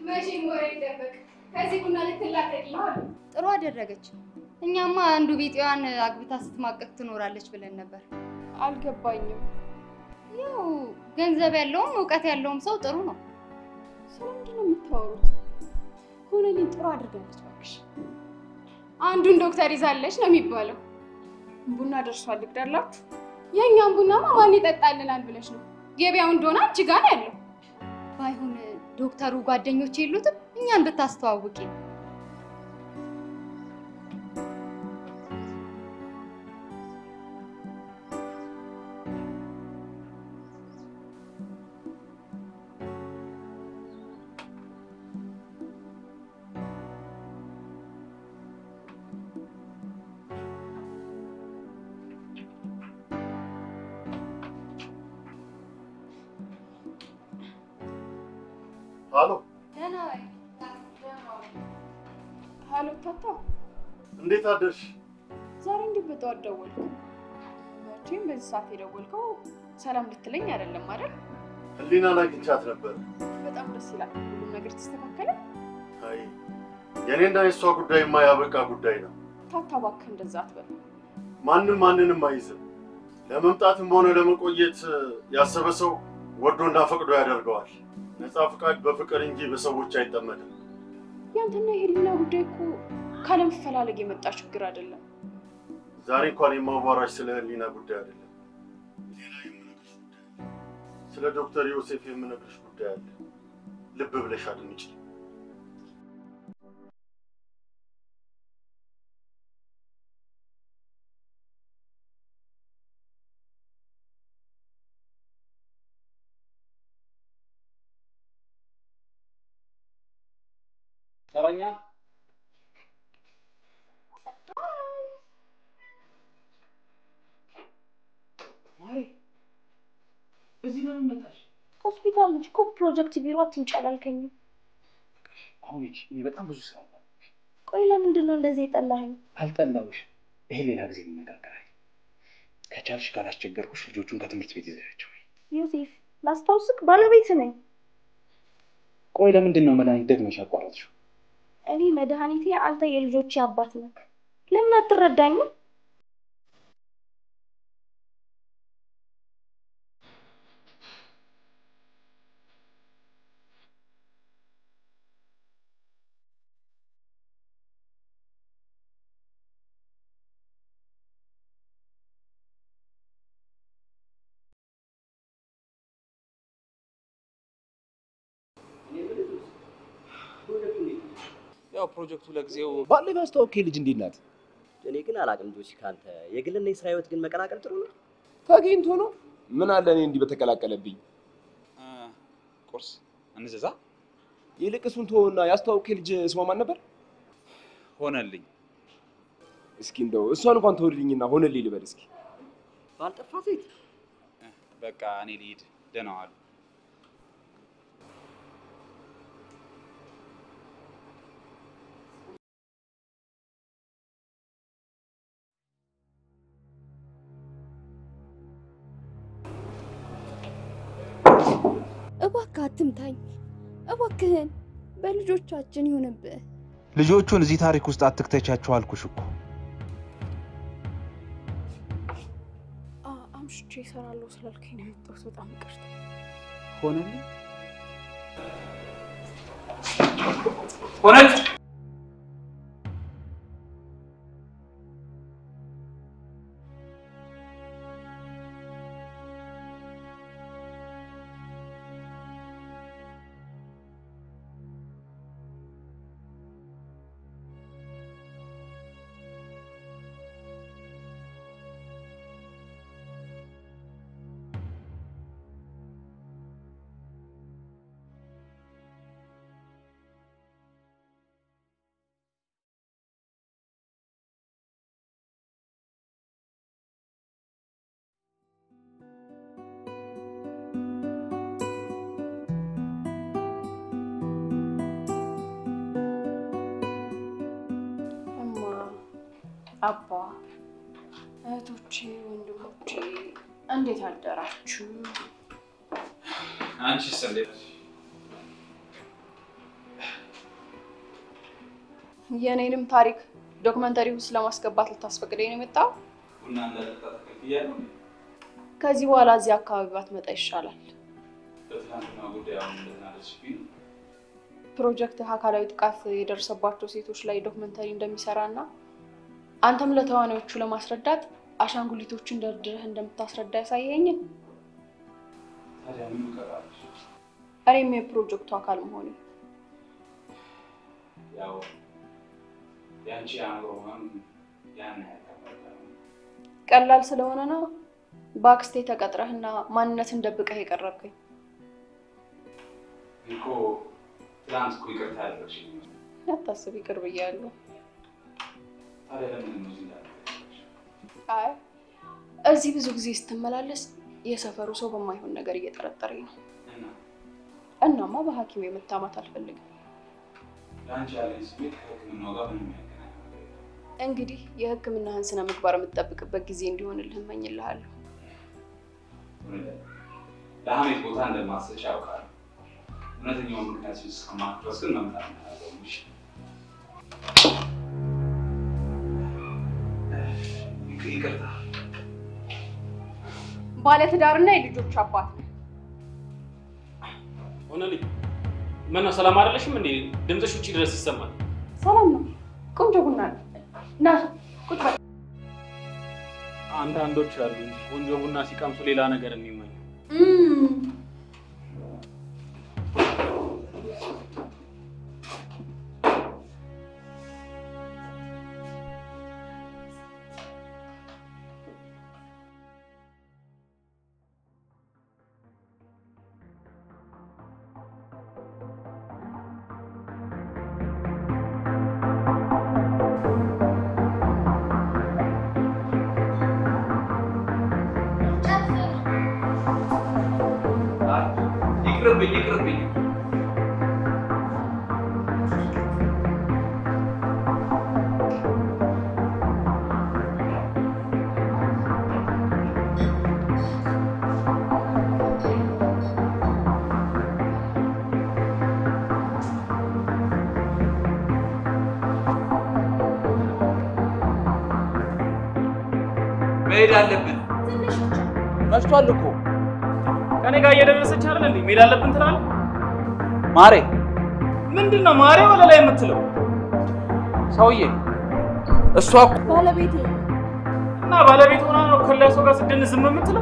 መቼም ወሬ ይደበቅ። ከዚህ ቡና ልትላቀቅ ይሆን? ጥሩ አደረገች። እኛማ አንዱ ቢጤዋን አግብታ ስትማቀቅ ትኖራለች ብለን ነበር። አልገባኝም። ያው ገንዘብ ያለውም እውቀት ያለውም ሰው ጥሩ ነው። ስለምንድን ነው የምታወሩት? ሆነልኝ ጥሩ አድርጋለች። እባክሽ አንዱን ዶክተር ይዛለች ነው የሚባለው። ቡና ደርሷል፣ ልቅዳላችሁ? የእኛም ቡናማ ማን ይጠጣልናል ብለሽ ነው? ገበያው እንደሆነ አንቺ ጋር ነው ያለው። ባይሆን ዶክተሩ ጓደኞች የሉትም? እኛን ብታስተዋውቂ። ሀሎ፣ ሀሎ ታታ፣ እንዴት አደርሽ? ዛሬ እንዴት በጠዋት ደወልክ? መቼም በዚህ ሰዓት የደወልከው ሰላም ልትለኝ አይደለም አይደል? ህሊናን አግኝቻት ነበር። በጣም ደስ ይላል። ሁሉም ነገር ተስተካከለ። አይ የእኔና የእሷ ጉዳይማ ያበቃ ጉዳይ ነው። ታታ እባክህ እንደዛ አትበል። ማንም ማንንም አይዝም። ለመምጣትም ሆነ ለመቆየት ያሰበ ሰው ወዶና ፈቅዶ ያደርገዋል። ነፃ ፍቃድ በፍቅር እንጂ በሰዎች አይጠመድም። ያንተና የህሊና ጉዳይ እኮ ካለመፈላለግ የመጣ ችግር አይደለም። ዛሬ እንኳን የማዋራሽ ስለ ህሊና ጉዳይ አይደለም። ሌላ የምነግርሽ ጉዳይ አለ። ስለ ዶክተር ዮሴፍ የምነግርሽ ጉዳይ አለ። ልብ ብለሽ አድምጪ። ተረኛ ማሪ፣ እዚህ ለምን መጣሽ? ሆስፒታል እንጂ እኮ ፕሮጀክት ቢሮ አትምጪ አላልከኝም? አሁን ሂጂ፣ እኔ በጣም ብዙ ስራ አለ። ቆይ ለምንድን ነው እንደዚህ የጠላኸኝ? አልጠላሁሽ። ይሄ ሌላ ጊዜ እንነጋገራለን። ከቻልሽ ካላስቸገርኩሽ ልጆቹን ከትምህርት ቤት ይዘሻቸው። ዮሴፍ ላስታውስክ፣ ባለቤት ነኝ። ቆይ ለምንድን ነው መድኃኒት ደግመሽ ያቋረጥሽው? እኔ መድኃኒቴ፣ አንተ የልጆቼ አባት ነህ። ለምን አትረዳኝም? ያው ፕሮጀክቱ ለጊዜው ባለፈው ያስተዋወቅ ልጅ እንዴት ናት? እኔ ግን አላቅም ጆሲ፣ ከአንተ የግልና የስራ ህይወት ግን መቀላቀል ጥሩ ነው። ተገኝቶ ነው። ምን አለ እኔ እንዲህ በተቀላቀለብኝ። ቁርስ እንዘዛ። ይልቅ እሱን ተወውና ያስተዋወቅ ልጅ ስሟ ማን ነበር? ሆነልኝ። እስኪ እንደው እሷን እንኳን ተወልልኝና ሆነልኝ ልበል እስኪ። ባልጠፋ ሴት በቃ እኔ ልሂድ። ደህና ዋሉ። እባክህ አትምታኝ፣ እባክህን በልጆቻችን ይሁንብህ። ልጆቹን እዚህ ታሪክ ውስጥ አትክተቻቸው አልኩሽ እኮ። አ- አምሽቼ እሰራለሁ ስላልከኝ ነው የመጣሁት። በጣም ይቅርታ። ሆነልኝ ሆነች እማ፣ አባ፣ እህቶቼ፣ ወንድሞቼ እንዴት አደራችሁ? አንቺስ እንዴት? የእኔንም ታሪክ ዶክመንተሪ ውስጥ ለማስገባት ልታስፈቅደኝ ነው የመጣው? ቡና እንዳጠጣ ተከልክያለሁ። ከዚህ በኋላ እዚህ አካባቢ ባትመጣ ይሻላል። በትናንትና ጉዳይ አሁን እንደተናደድሽብኝ ነው። ፕሮጀክት አካላዊ ጥቃት የደረሰባቸው ሴቶች ላይ ዶክመንተሪ እንደሚሰራ እና አንተም ለተዋናዮቹ ለማስረዳት አሻንጉሊቶችን ደርድረህ እንደምታስረዳ ያሳየኝን ታዲያ ምን ይቀራለሽ? እኔም የፕሮጀክቱ አካል መሆኔ ያው የአንቺ አእምሮ ህመም ያን ያህል ከባድ አይሆንም። ቀላል ስለሆነ ነው በአክስቴ ተቀጥረህና ማንነትን ደብቀህ የቀረብከኝ። እኮ ትናንት እኮ ይቅርታ ያደረግሽኝ ነው። አታስብ፣ ይቅር ብያለሁ። ታዲያ ለምን ነው እዚህ እንዳደረግሽ? አይ እዚህ ብዙ ጊዜ ስትመላለስ የሰፈሩ ሰው በማይሆን ነገር እየጠረጠረኝ ነው። እና እናማ በሐኪም የመታማት አልፈልግም። ለአንቺ ያለኝ ስሜት ከህክምናው ጋር ምንም ያገናኝ ነገር የለም። እንግዲህ የሕክምናህን ስነ ምግባር የምትጠብቅበት ጊዜ እንዲሆንልህ እመኝልሃለሁ። እውነት ለሀሜት ቦታ እንደማትሰጪ ያውቃል። እውነተኛውን ምክንያት እስከማውቅ ድረስ ግን መምጣት ነው ያለብሽ። ይቅ- ይቅርታ ባለትዳርና የልጆች አባት ነህ። ሆነልኝ። ምነው ሰላም አይደለሽም እንዴ? ድምፅሽ ውጭ ድረስ ይሰማል። ሰላም ነው። ቆንጆ ቡና ነው። ና ቁጭ በል። አንዳንዶች አሉ እንጂ ቆንጆ ቡና ሲቀምሱ ሌላ ነገር የሚመኙ። እም፣ ይቅርብኝ፣ ይቅርብኝ። መሄድ አለብን። መሽቷል እኮ ከኔ ጋር እየደረሰች አይደል እንዴ? መሄድ አለብን ትላለህ። ማሬ ምንድን ነው ማሬ ወለ ላይ የምትለው? ሰውዬ እሷ እኮ ባለቤቴ እና ባለቤት ሆና ነው ከሌላ ሰው ጋር ስደን ዝም የምትለው?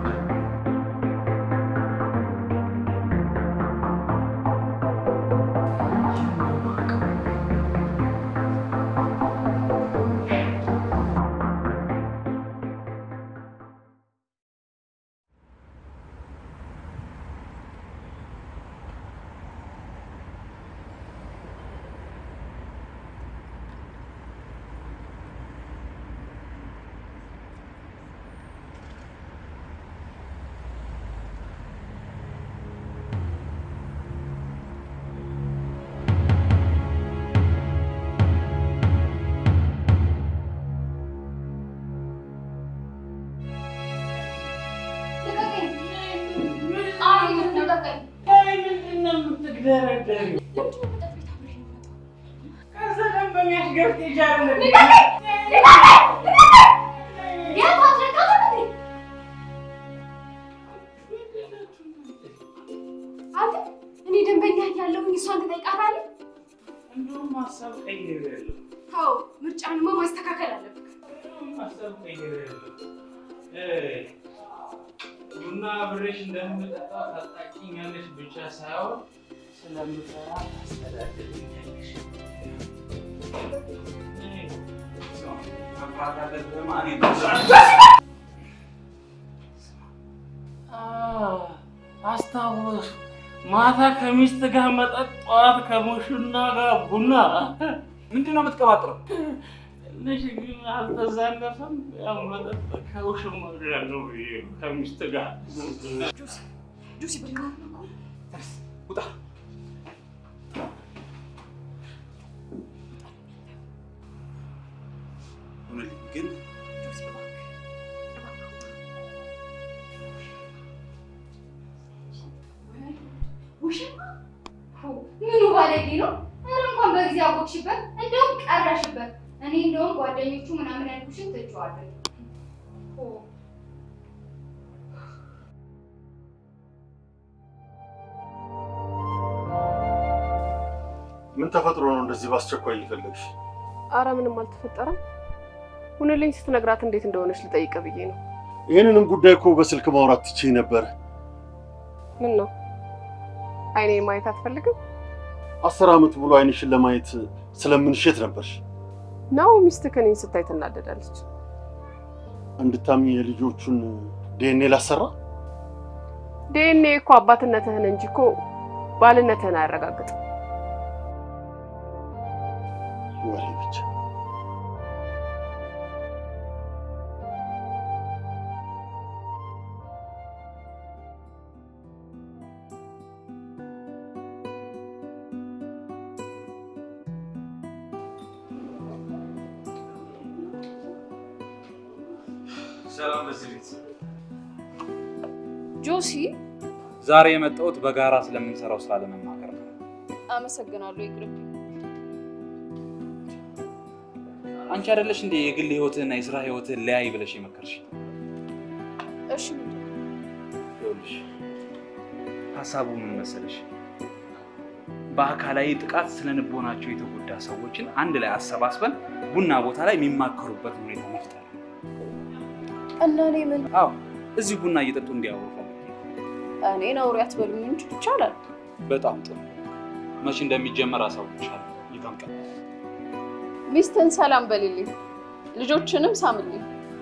አንተ እኔ ደንበኛ ያለሁኝ እሷን ትጠይቃታለህ? እንደውም ሀሳብ ቀይሬያለሁ። አዎ ምርጫንማ ማስተካከል አለብህ። ሀሳብ ቀይሬያለሁ። እ ቡና አብሬሽ እንደምጠጣ ታጣቂኛለሽ ብቻ ሳይሆን ስለምፈራ ታስተዳድርኛለሽ። መፍራት አለብህማ እኔ አስታወስ ማታ ከሚስት ጋር መጠጥ፣ ጠዋት ከሙሽና ጋር ቡና። ምንድን ነው የምትቀባጥረው? ትንሽ ግን አልተዛነፈም? ያው መጠጥ ከውሽማ ጋር ነው ብዬ ከሚስት ጋር ጁሲ በቃ ውጣ። እውነቴን ግን ውሽማ ምኑ ባለጌ ነው? ኧረ እንኳን በጊዜ አወቅሽበት። እንደውም እንደውም ጓደኞቹ ምናምን ያልኩሽን ትቼዋለሁ። ምን ተፈጥሮ ነው እንደዚህ በአስቸኳይ እየፈለግሽ? አረ ምንም አልተፈጠረም። ሁንልኝ ስትነግራት እንዴት እንደሆነች ልጠይቅ ብዬ ነው። ይህንንም ጉዳይ እኮ በስልክ ማውራት ትችይ ነበር። ምን ነው አይኔ ማየት አትፈልግም አስር ዓመት ሙሉ አይንሽን ለማየት ስለምንሸት ነበርሽ። ነው? ሚስትህ እኔን ስታይ ትናደዳለች። እንድታምኝ የልጆቹን ዲኤንኤ ላሰራ ዲኤንኤ እኮ አባትነትህን እንጂ እኮ ባልነትህን አያረጋግጥም። ወሬ ብቻ። ሰላም ለዚህ ቤት። ጆሲ፣ ዛሬ የመጣሁት በጋራ ስለምንሰራው ስራ ለመማከር ነው። አመሰግናለሁ። ይቅርብኝ። አንቺ አይደለሽ እንዴ የግል ህይወትህና የስራ ህይወትህን ለያይ ብለሽ የመከርሽ? እሺ፣ ምንድን ነው? ይኸውልሽ ሀሳቡ ምን መሰለሽ፣ በአካላዊ ጥቃት ስለ ልቦናቸው የተጎዳ ሰዎችን አንድ ላይ አሰባስበን ቡና ቦታ ላይ የሚማከሩበት ሁኔታ መፍጠር። እና እኔ ምን አዎ እዚህ ቡና እየጠጡ እንዲያወሩ ፈልጌ ነው። እኔን አውሪ አትበሉኝ እንጂ ይቻላል። በጣም ጥሩ። መቼ እንደሚጀመር አሳውቅሻለሁ። ይጠምቀል ሚስትን ሰላም በልልኝ፣ ልጆችንም ሳምልኝ።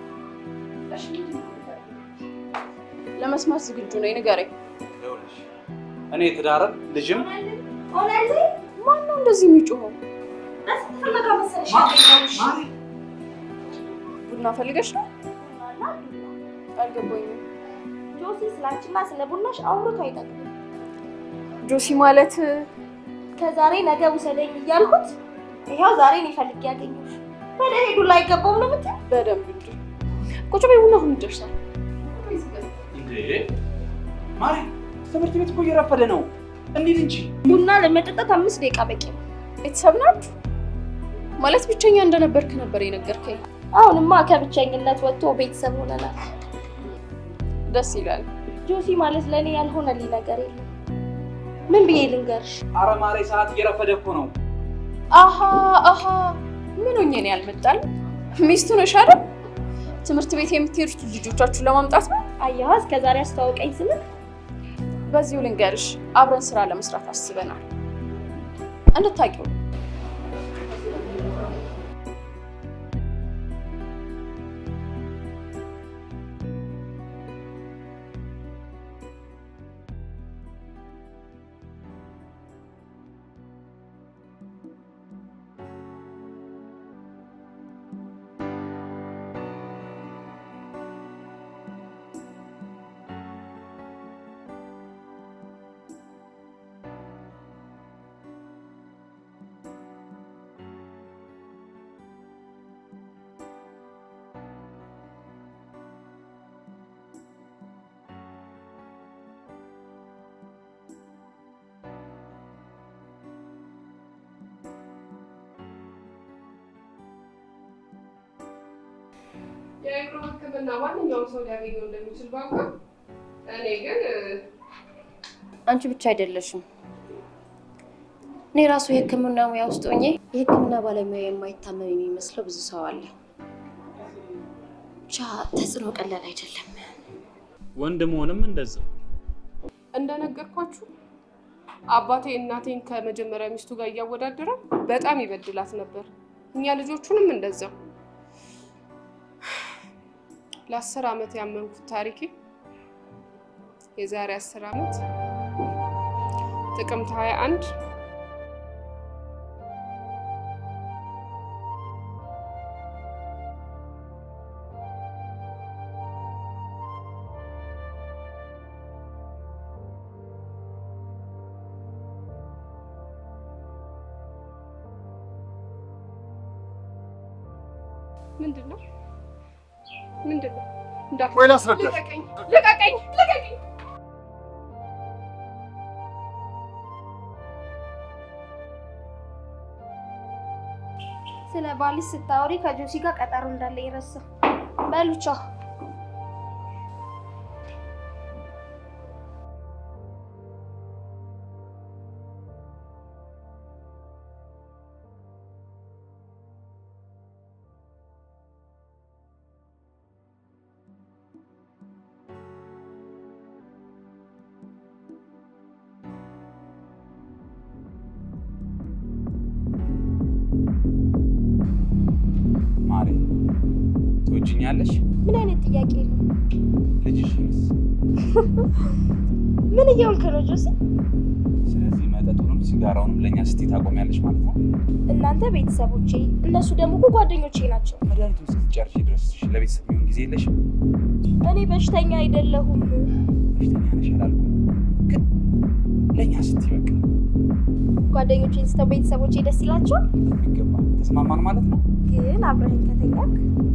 ለመስማት ዝግጁ ነኝ፣ ንገረኝ። ይኸውልሽ እኔ ትዳርን ልጅም ማን ነው እንደዚህ የሚጮኸው? ቡና ፈልገሽ ነው? አልገባኝም። ጆሲ ስላንቺና ስለ ቡናሽ አውርቶ አይጠቅምም። ጆሲ ማለት ከዛሬ ነገ ውሰደኝ እያልኩት ይኸው ዛሬ እኔ ፈልጌ ያገኘሁሽ። ወደ ሄዱ ላይ አይገባውም ነው የምትይው? በደንብ እንጂ። ቁጭ በይ፣ ቡና አሁን ይደርሳል። እንዴ ማሪ፣ ትምህርት ቤት እኮ እየረፈደ ነው። እንሂድ እንጂ። ቡና ለመጠጣት አምስት ደቂቃ በቂ ነው። ቤተሰብ ናችሁ ማለት ብቸኛ እንደነበርክ ነበር የነገርከኝ። አሁንማ ከብቸኝነት ወጥቶ ቤተሰብ ሆነናል። ደስ ይላል። ጆሲ ማለት ለእኔ ያልሆነልኝ ነገር የለም። ምን ብዬ ልንገርሽ? አረ ማሬ፣ ሰዓት እየረፈደ እኮ ነው። አሃ አሃ፣ ምን ሆኜ ነው ያልመጣል? ሚስቱ ነሽ አይደል? ትምህርት ቤት የምትሄዱት ልጆቻችሁን ለማምጣት ነው? አየኋ፣ እስከ ዛሬ አስተዋውቀኝ ስልክ በዚሁ ልንገርሽ፣ አብረን ስራ ለመስራት አስበናል። እንድታውቂው የአእምሮ ሕክምና ማንኛውም ሰው ሊያገኘው እንደሚችል ባውቃ፣ እኔ ግን አንቺ ብቻ አይደለሽም። እኔ ራሱ የህክምና ሙያ ውስጥ ሆኜ የህክምና ባለሙያ የማይታመም የሚመስለው ብዙ ሰው አለ። ብቻ ተጽዕኖ ቀላል አይደለም። ወንድ መሆንም እንደዛው። እንደነገርኳችሁ አባቴ እናቴን ከመጀመሪያ ሚስቱ ጋር እያወዳደረ በጣም ይበድላት ነበር። እኛ ልጆቹንም እንደዛው። ለአስር ዓመት ያመንኩት ታሪኬ የዛሬ አስር ዓመት ጥቅምት 21 ምንድን ነው ምንድን ነው? እንዳት ወይ ላስረዳሽ። ልቀቀኝ! ልቀቀኝ! ልቀቀኝ! ስለ ባልሽ ስታወሪ ከጆሲ ጋር ቀጠሮ እንዳለኝ ረሳሁ። በሉ ቻው። ማሬ ትወጂኛለሽ? ምን አይነት ጥያቄ ነው? ልጅሽንስ? ምን እየሆንክ ነው ጆሲ? ስለዚህ መጠጡንም ሲጋራውንም ለእኛ ስትይ ታቆሚያለሽ ማለት ነው? እናንተ ቤተሰቦቼ፣ እነሱ ደግሞ እኮ ጓደኞቼ ናቸው። መድኃኒቱን ስትጨርሺ ድረስ ለቤተሰብ የሚሆን ጊዜ የለሽም? እኔ በሽተኛ አይደለሁም። በሽተኛ ነሽ አላልኩም፣ ግን ለእኛ ስትይ በቃ ጓደኞቼን ስተው ቤተሰቦቼ ደስ ይላቸዋል። በሚገባ ተስማማን ማለት ነው። ግን አብረኸኝ ከተኛክ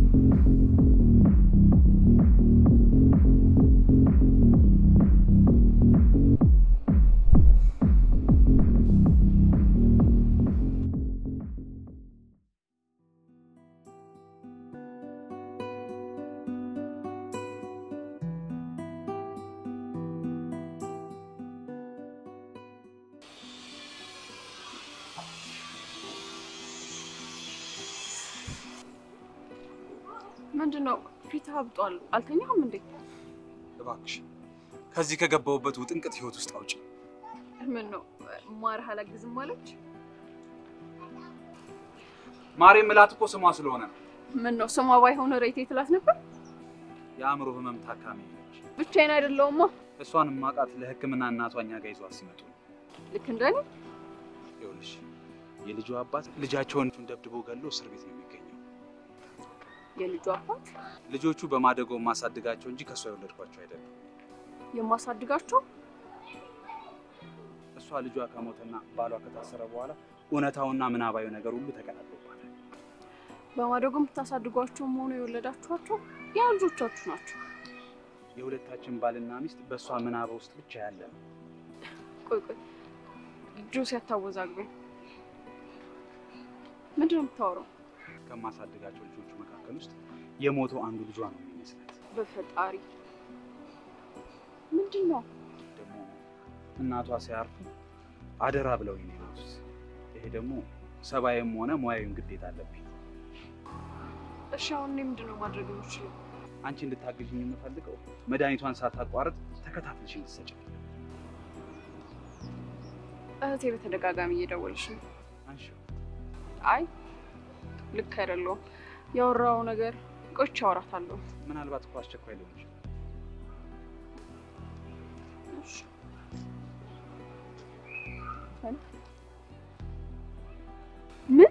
ምንድን ነው ፊትህ አብጧል? አልተኛህም እንዴ? እባክሽ ከዚህ ከገባሁበት ውጥንቅጥ ህይወት ውስጥ አውጪ። ምን ነው ማርህ አላግዝም አለች? ማሬ ምላት እኮ ስሟ ስለሆነ ነው። ምን ነው ስሟ ባይሆን ሬቴ ትላት ነበር። የአእምሮ ህመም ታካሚ ነች። ብቻዬን አይደለሁማ። እሷን ማቃት ለህክምና እናቷ እኛ ጋር ይዟት ሲመጡ ነው። ልክ እንደኔ ይኸውልሽ የልጁ አባት ልጃቸውን ደብድቦ ገሎ እስር ቤት ነው የሚገኘው። የልጁ አባት ልጆቹ በማደጎ ማሳድጋቸው እንጂ ከእሷ የወለድኳቸው አይደለም። የማሳድጋቸው እሷ ልጇ ከሞተና ባሏ ከታሰረ በኋላ እውነታውና ምናባዊ ነገር ሁሉ ተቀላቅሎባታል። በማደጎ የምታሳድጓቸውም ሆኖ የወለዳችኋቸው ያ ልጆቻችሁ ናቸው። የሁለታችን ባልና ሚስት በእሷ ምናባ ውስጥ ብቻ ያለ ነው። ቆይ ቆይ ጆሲ አታወዛግበኝ። ምንድን ነው የምታወራው? ከማሳድጋቸው ልጆቹ መካከል ውስጥ የሞተው አንዱ ልጇ ነው የሚመስላት። በፈጣሪ ምንድን ነው ደግሞ እናቷ ሲያርፉ አደራ ብለውኝ ነው የሞቱት። ይሄ ደግሞ ሰብአዊም ሆነ ሙያዊም ግዴታ አለብኝ። እሺ አሁን እኔ ምንድን ነው ማድረግ የምችለው? አንቺ እንድታግዥኝ የምፈልገው መድኃኒቷን ሳታቋርጥ ተከታትልሽ እንድትሰጪ። እህቴ በተደጋጋሚ እየደወለች ነው። አንሺው። አይ ልክ አይደለሁም። ያወራው ነገር ቆይቼ አወራታለሁ። ምናልባት እኮ አስቸኳይ ሊሆን ይችላል። እሺ ምን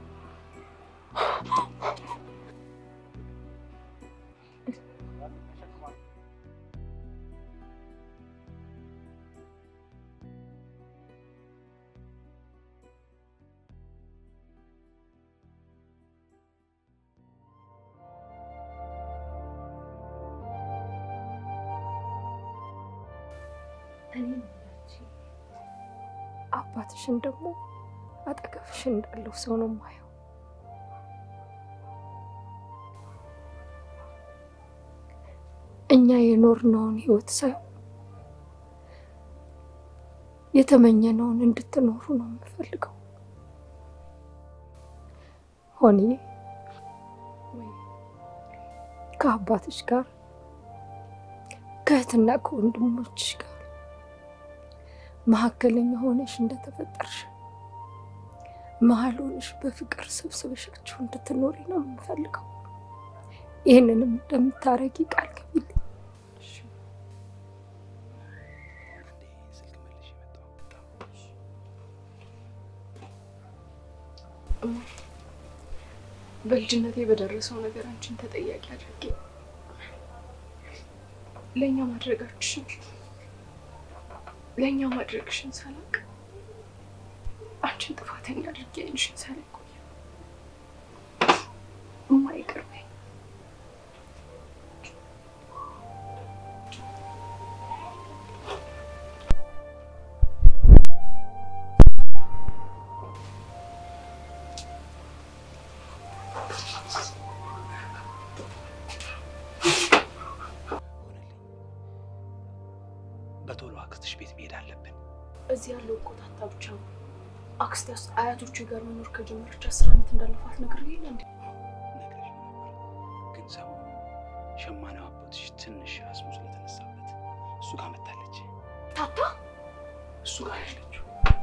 እኔ አባትሽን ደግሞ አጠገብሽ እንዳለው ሰው ነው የማየው። እኛ የኖርነውን ህይወት ሳይሆን የተመኘነውን እንድትኖሩ ነው የምፈልገው። ሆንዬ ከአባትሽ ጋር ከእህትና ከወንድሞችሽ ጋር መካከለኛ ሆነሽ እንደተፈጠርሽ መሀል ሆነሽ በፍቅር ሰብስበሻችሁ እንድትኖሪ ነው የምፈልገው። ይህንንም እንደምታረጊ ቃል ገቢልኝ። በልጅነቴ በደረሰው ነገር አንቺን ተጠያቂ አድርጌ ለእኛ ማድረጋችን ለእኛ ማድረግሽን ሳላቅ አንቺን ጥፋተኛ አድርጌ አይንሽን ሳላይ ቆየ። እማ ይቅር በይኝ። እዚህ ያለው እኮ ታታ ብቻ ነው። አክስቴ አያቶቹ ጋር መኖር ከጀመረች አስር ዓመት እንዳለፋት ነገር የለ እንዴ? ግን ሰሞኑን ሸማኔው አባትሽ ትንሽ አስሙ ስለተነሳበት እሱ ጋር መታለች። ታታ እሱ ጋር ያለችው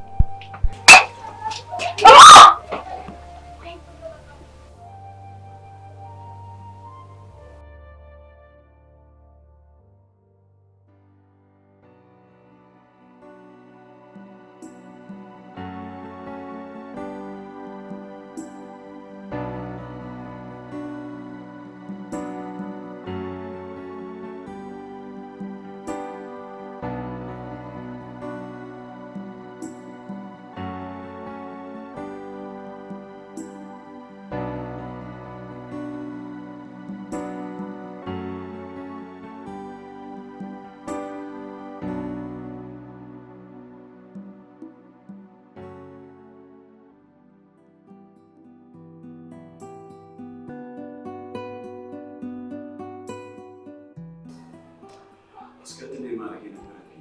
አስቀድሜ ማድረግ የነበረብኝ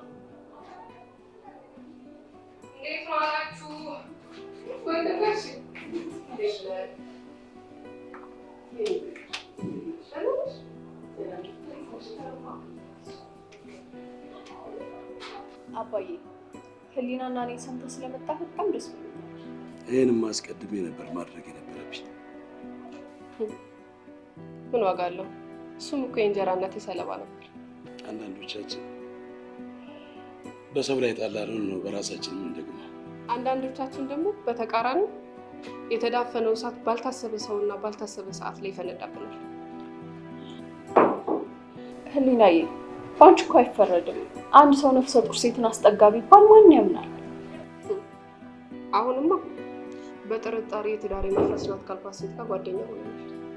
እንዴት ዋላችሁ? ወንድሞች እንዴት ነህ? አባዬ ህሊናና እኔ ሰምተህ ስለመጣ በጣም ደስ ብሎኛል። ይህንም አስቀድሜ ነበር ማድረግ የነበረብኝ። ምን ዋጋ አለው? እሱም እኮ የእንጀራ እናቴ ሰለባ ነበር። አንዳንዶቻችን በሰው ላይ ጣላነውን ነው በራሳችን የምንደግመው። አንዳንዶቻችን ደግሞ በተቃራኒ የተዳፈነው እሳት ባልታሰበ ሰውና ባልታሰበ ሰዓት ላይ ይፈነዳብናል። ህሊናዬ በአንቺ እኮ አይፈረድም። አንድ ሰው ነፍሰ ጡር ሴትን አስጠጋ ቢባል ማን ያምናል? አሁንማ በጥርጣሬ የትዳር መፍረስ ናት ካልኳት ሴት ጋር ጓደኛ ሆነናል።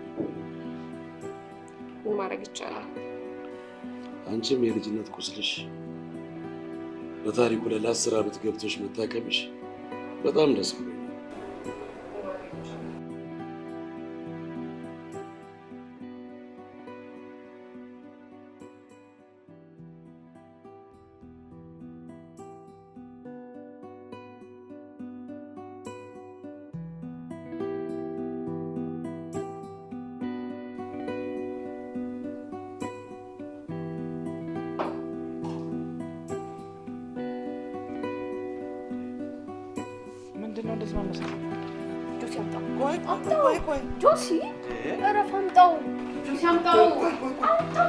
ምን ማድረግ ይቻላል? አንቺም የልጅነት ቁስልሽ በታሪኩ ላይ ለአስር ዓመት ገብቶሽ መታከምሽ በጣም ደስ ብሎኛል። ምንድን ነው እንደዚህ ማመሳት? ጆሲ አምጣው። ቆይ አምጣው። ቆይ ቆይ ጆሲ እረፍ፣ አምጣው። ጆሲ አምጣው። አምጣው።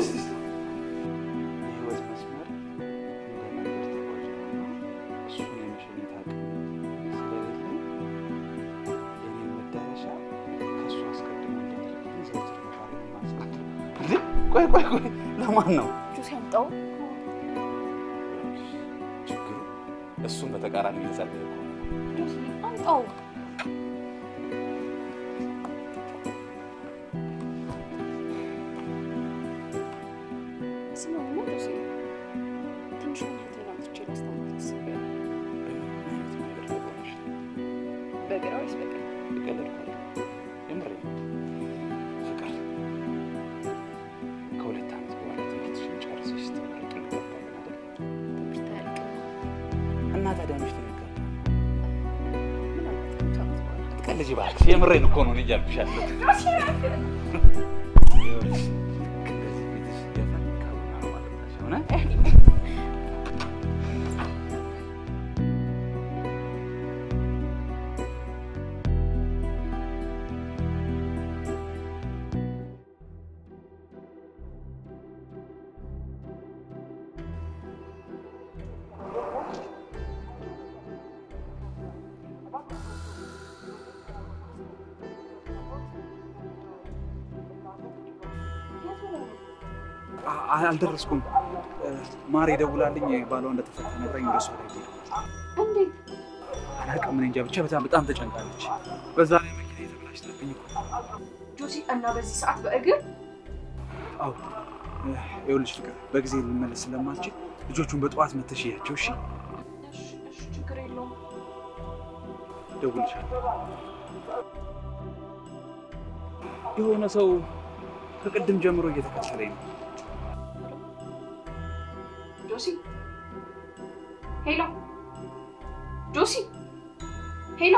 የህይወት መስመር እንደ መንገድ ተጓዥ ነውና እሱን የመሸኘት አቅም ስለሌለኝ የኔን መዳረሻ ከእሱ አስቀድሞ እንደሚልክልኝ ዘውትር መሻሪ ማስቀድም እንዴ? ቆይ ቆይ ቆይ ለማን ነው ጆሲ አምጣው። ችግሩ? እሱን በተቃራኒ ልጸልይ እኮ ነው። ጆሲ አምጣው። ስማኝማ ጆሲ፣ ትንሽ እህቴን አምጥቼ ላስታምራት አስቤያለሁ። በምን አይነት መንገድ ተጓዥ? በግራ ወይስ በቀኝ? የቀለድኩ አይደለም። የምሬን ነው። ፍቅር ከሁለት ዓመት በኋላ ትምህርትሽን ጨርሰሽ ስትመረቂ እንጋባለን አይደል? ትምህርት አያልቅም። እና ታዲያ መች ትንጋባ? ምናልባት ከመቶ ዓመት በኋላ አትቀልጂ እባክሽ። የምሬን እኮ ነው እኔ እያልኩሽ ያለሁት። ይኸውልሽ፣ ልክ እንደዚህ ፊትሽ የፈካ ቡና ነው ማጠጣሽ። እውነት? አ- አልደረስኩም። ማር የደውላልኝ ባሏ እንደተፈታ ነግራኝ ወደ እሷ ላይ ሄድኩ። እንዴት? አላውቅም፣ እኔ እንጃ ብቻ በጣም በጣም ተጨንቃለች። በዛ ላይ መኪና የተበላሽታብኝ እኮ ጆሲ እና በዚህ ሰዓት በእግር አዎ ይኸውልሽ ፍቅር በጊዜ ልመለስ ስለማልችል ልጆቹን በጠዋት መተሽ እያቸው። እሺ እሺ፣ እሺ፣ ችግር የለውም። እደውልልሻለሁ። የሆነ ሰው ከቅድም ጀምሮ እየተከተለኝ ነው። ጆሲ ሄሎ ጆሲ፣ ሄሎ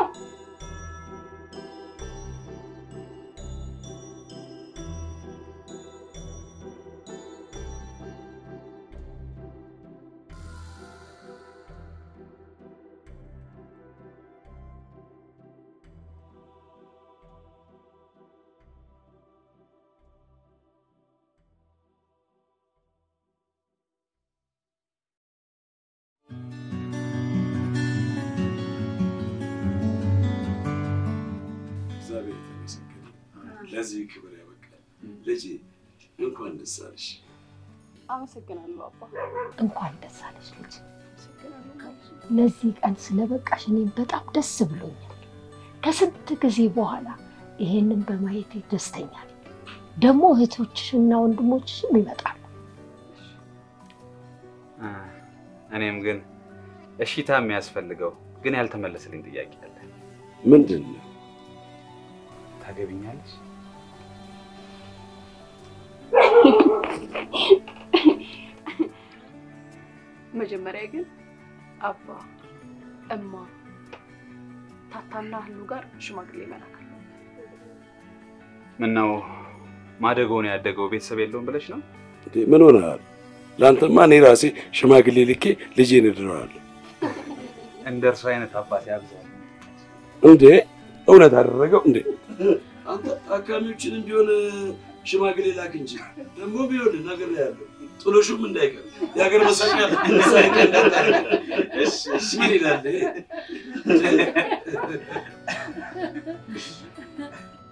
እግዚአብሔር የተመሰገነ ለዚህ ክብር ያበቃል። ልጄ እንኳን ደስ አለሽ። አመሰግናለሁ አባ። እንኳን ደስ አለሽ ልጅ። ለዚህ ቀን ስለበቃሽ እኔም በጣም ደስ ብሎኛል። ከስንት ጊዜ በኋላ ይሄንን በማየቴ ደስተኛ ነኝ። ደግሞ እህቶችሽና ወንድሞችሽም ይመጣሉ። አ፣ እኔም ግን እሺታ የሚያስፈልገው ግን ያልተመለሰልኝ ጥያቄ አለ። ምንድን ነው? ታገቢኛለሽ? መጀመሪያ ግን አባ፣ እማ፣ ታታና ህሉ ጋር ሽማግሌ መላክ አለብን። ምነው ማደጎውን ያደገው ቤተሰብ የለውም ብለሽ ነው? እንዴ ምን ሆነሃል? ለአንተማ እኔ ራሴ ሽማግሌ ልኬ ልጄን እድረዋለሁ። እንደ እርሱ አይነት አባት ያብዛል። እንዴ እውነት አደረገው እንዴ? አንተ አካሚዎችንም ቢሆን ሽማግሌ ላክ እንጂ ደግሞ ቢሆን ነገር ያለው ጥሎሹም እንዳይቀር የሀገር መሳቂያ ምን ይላል?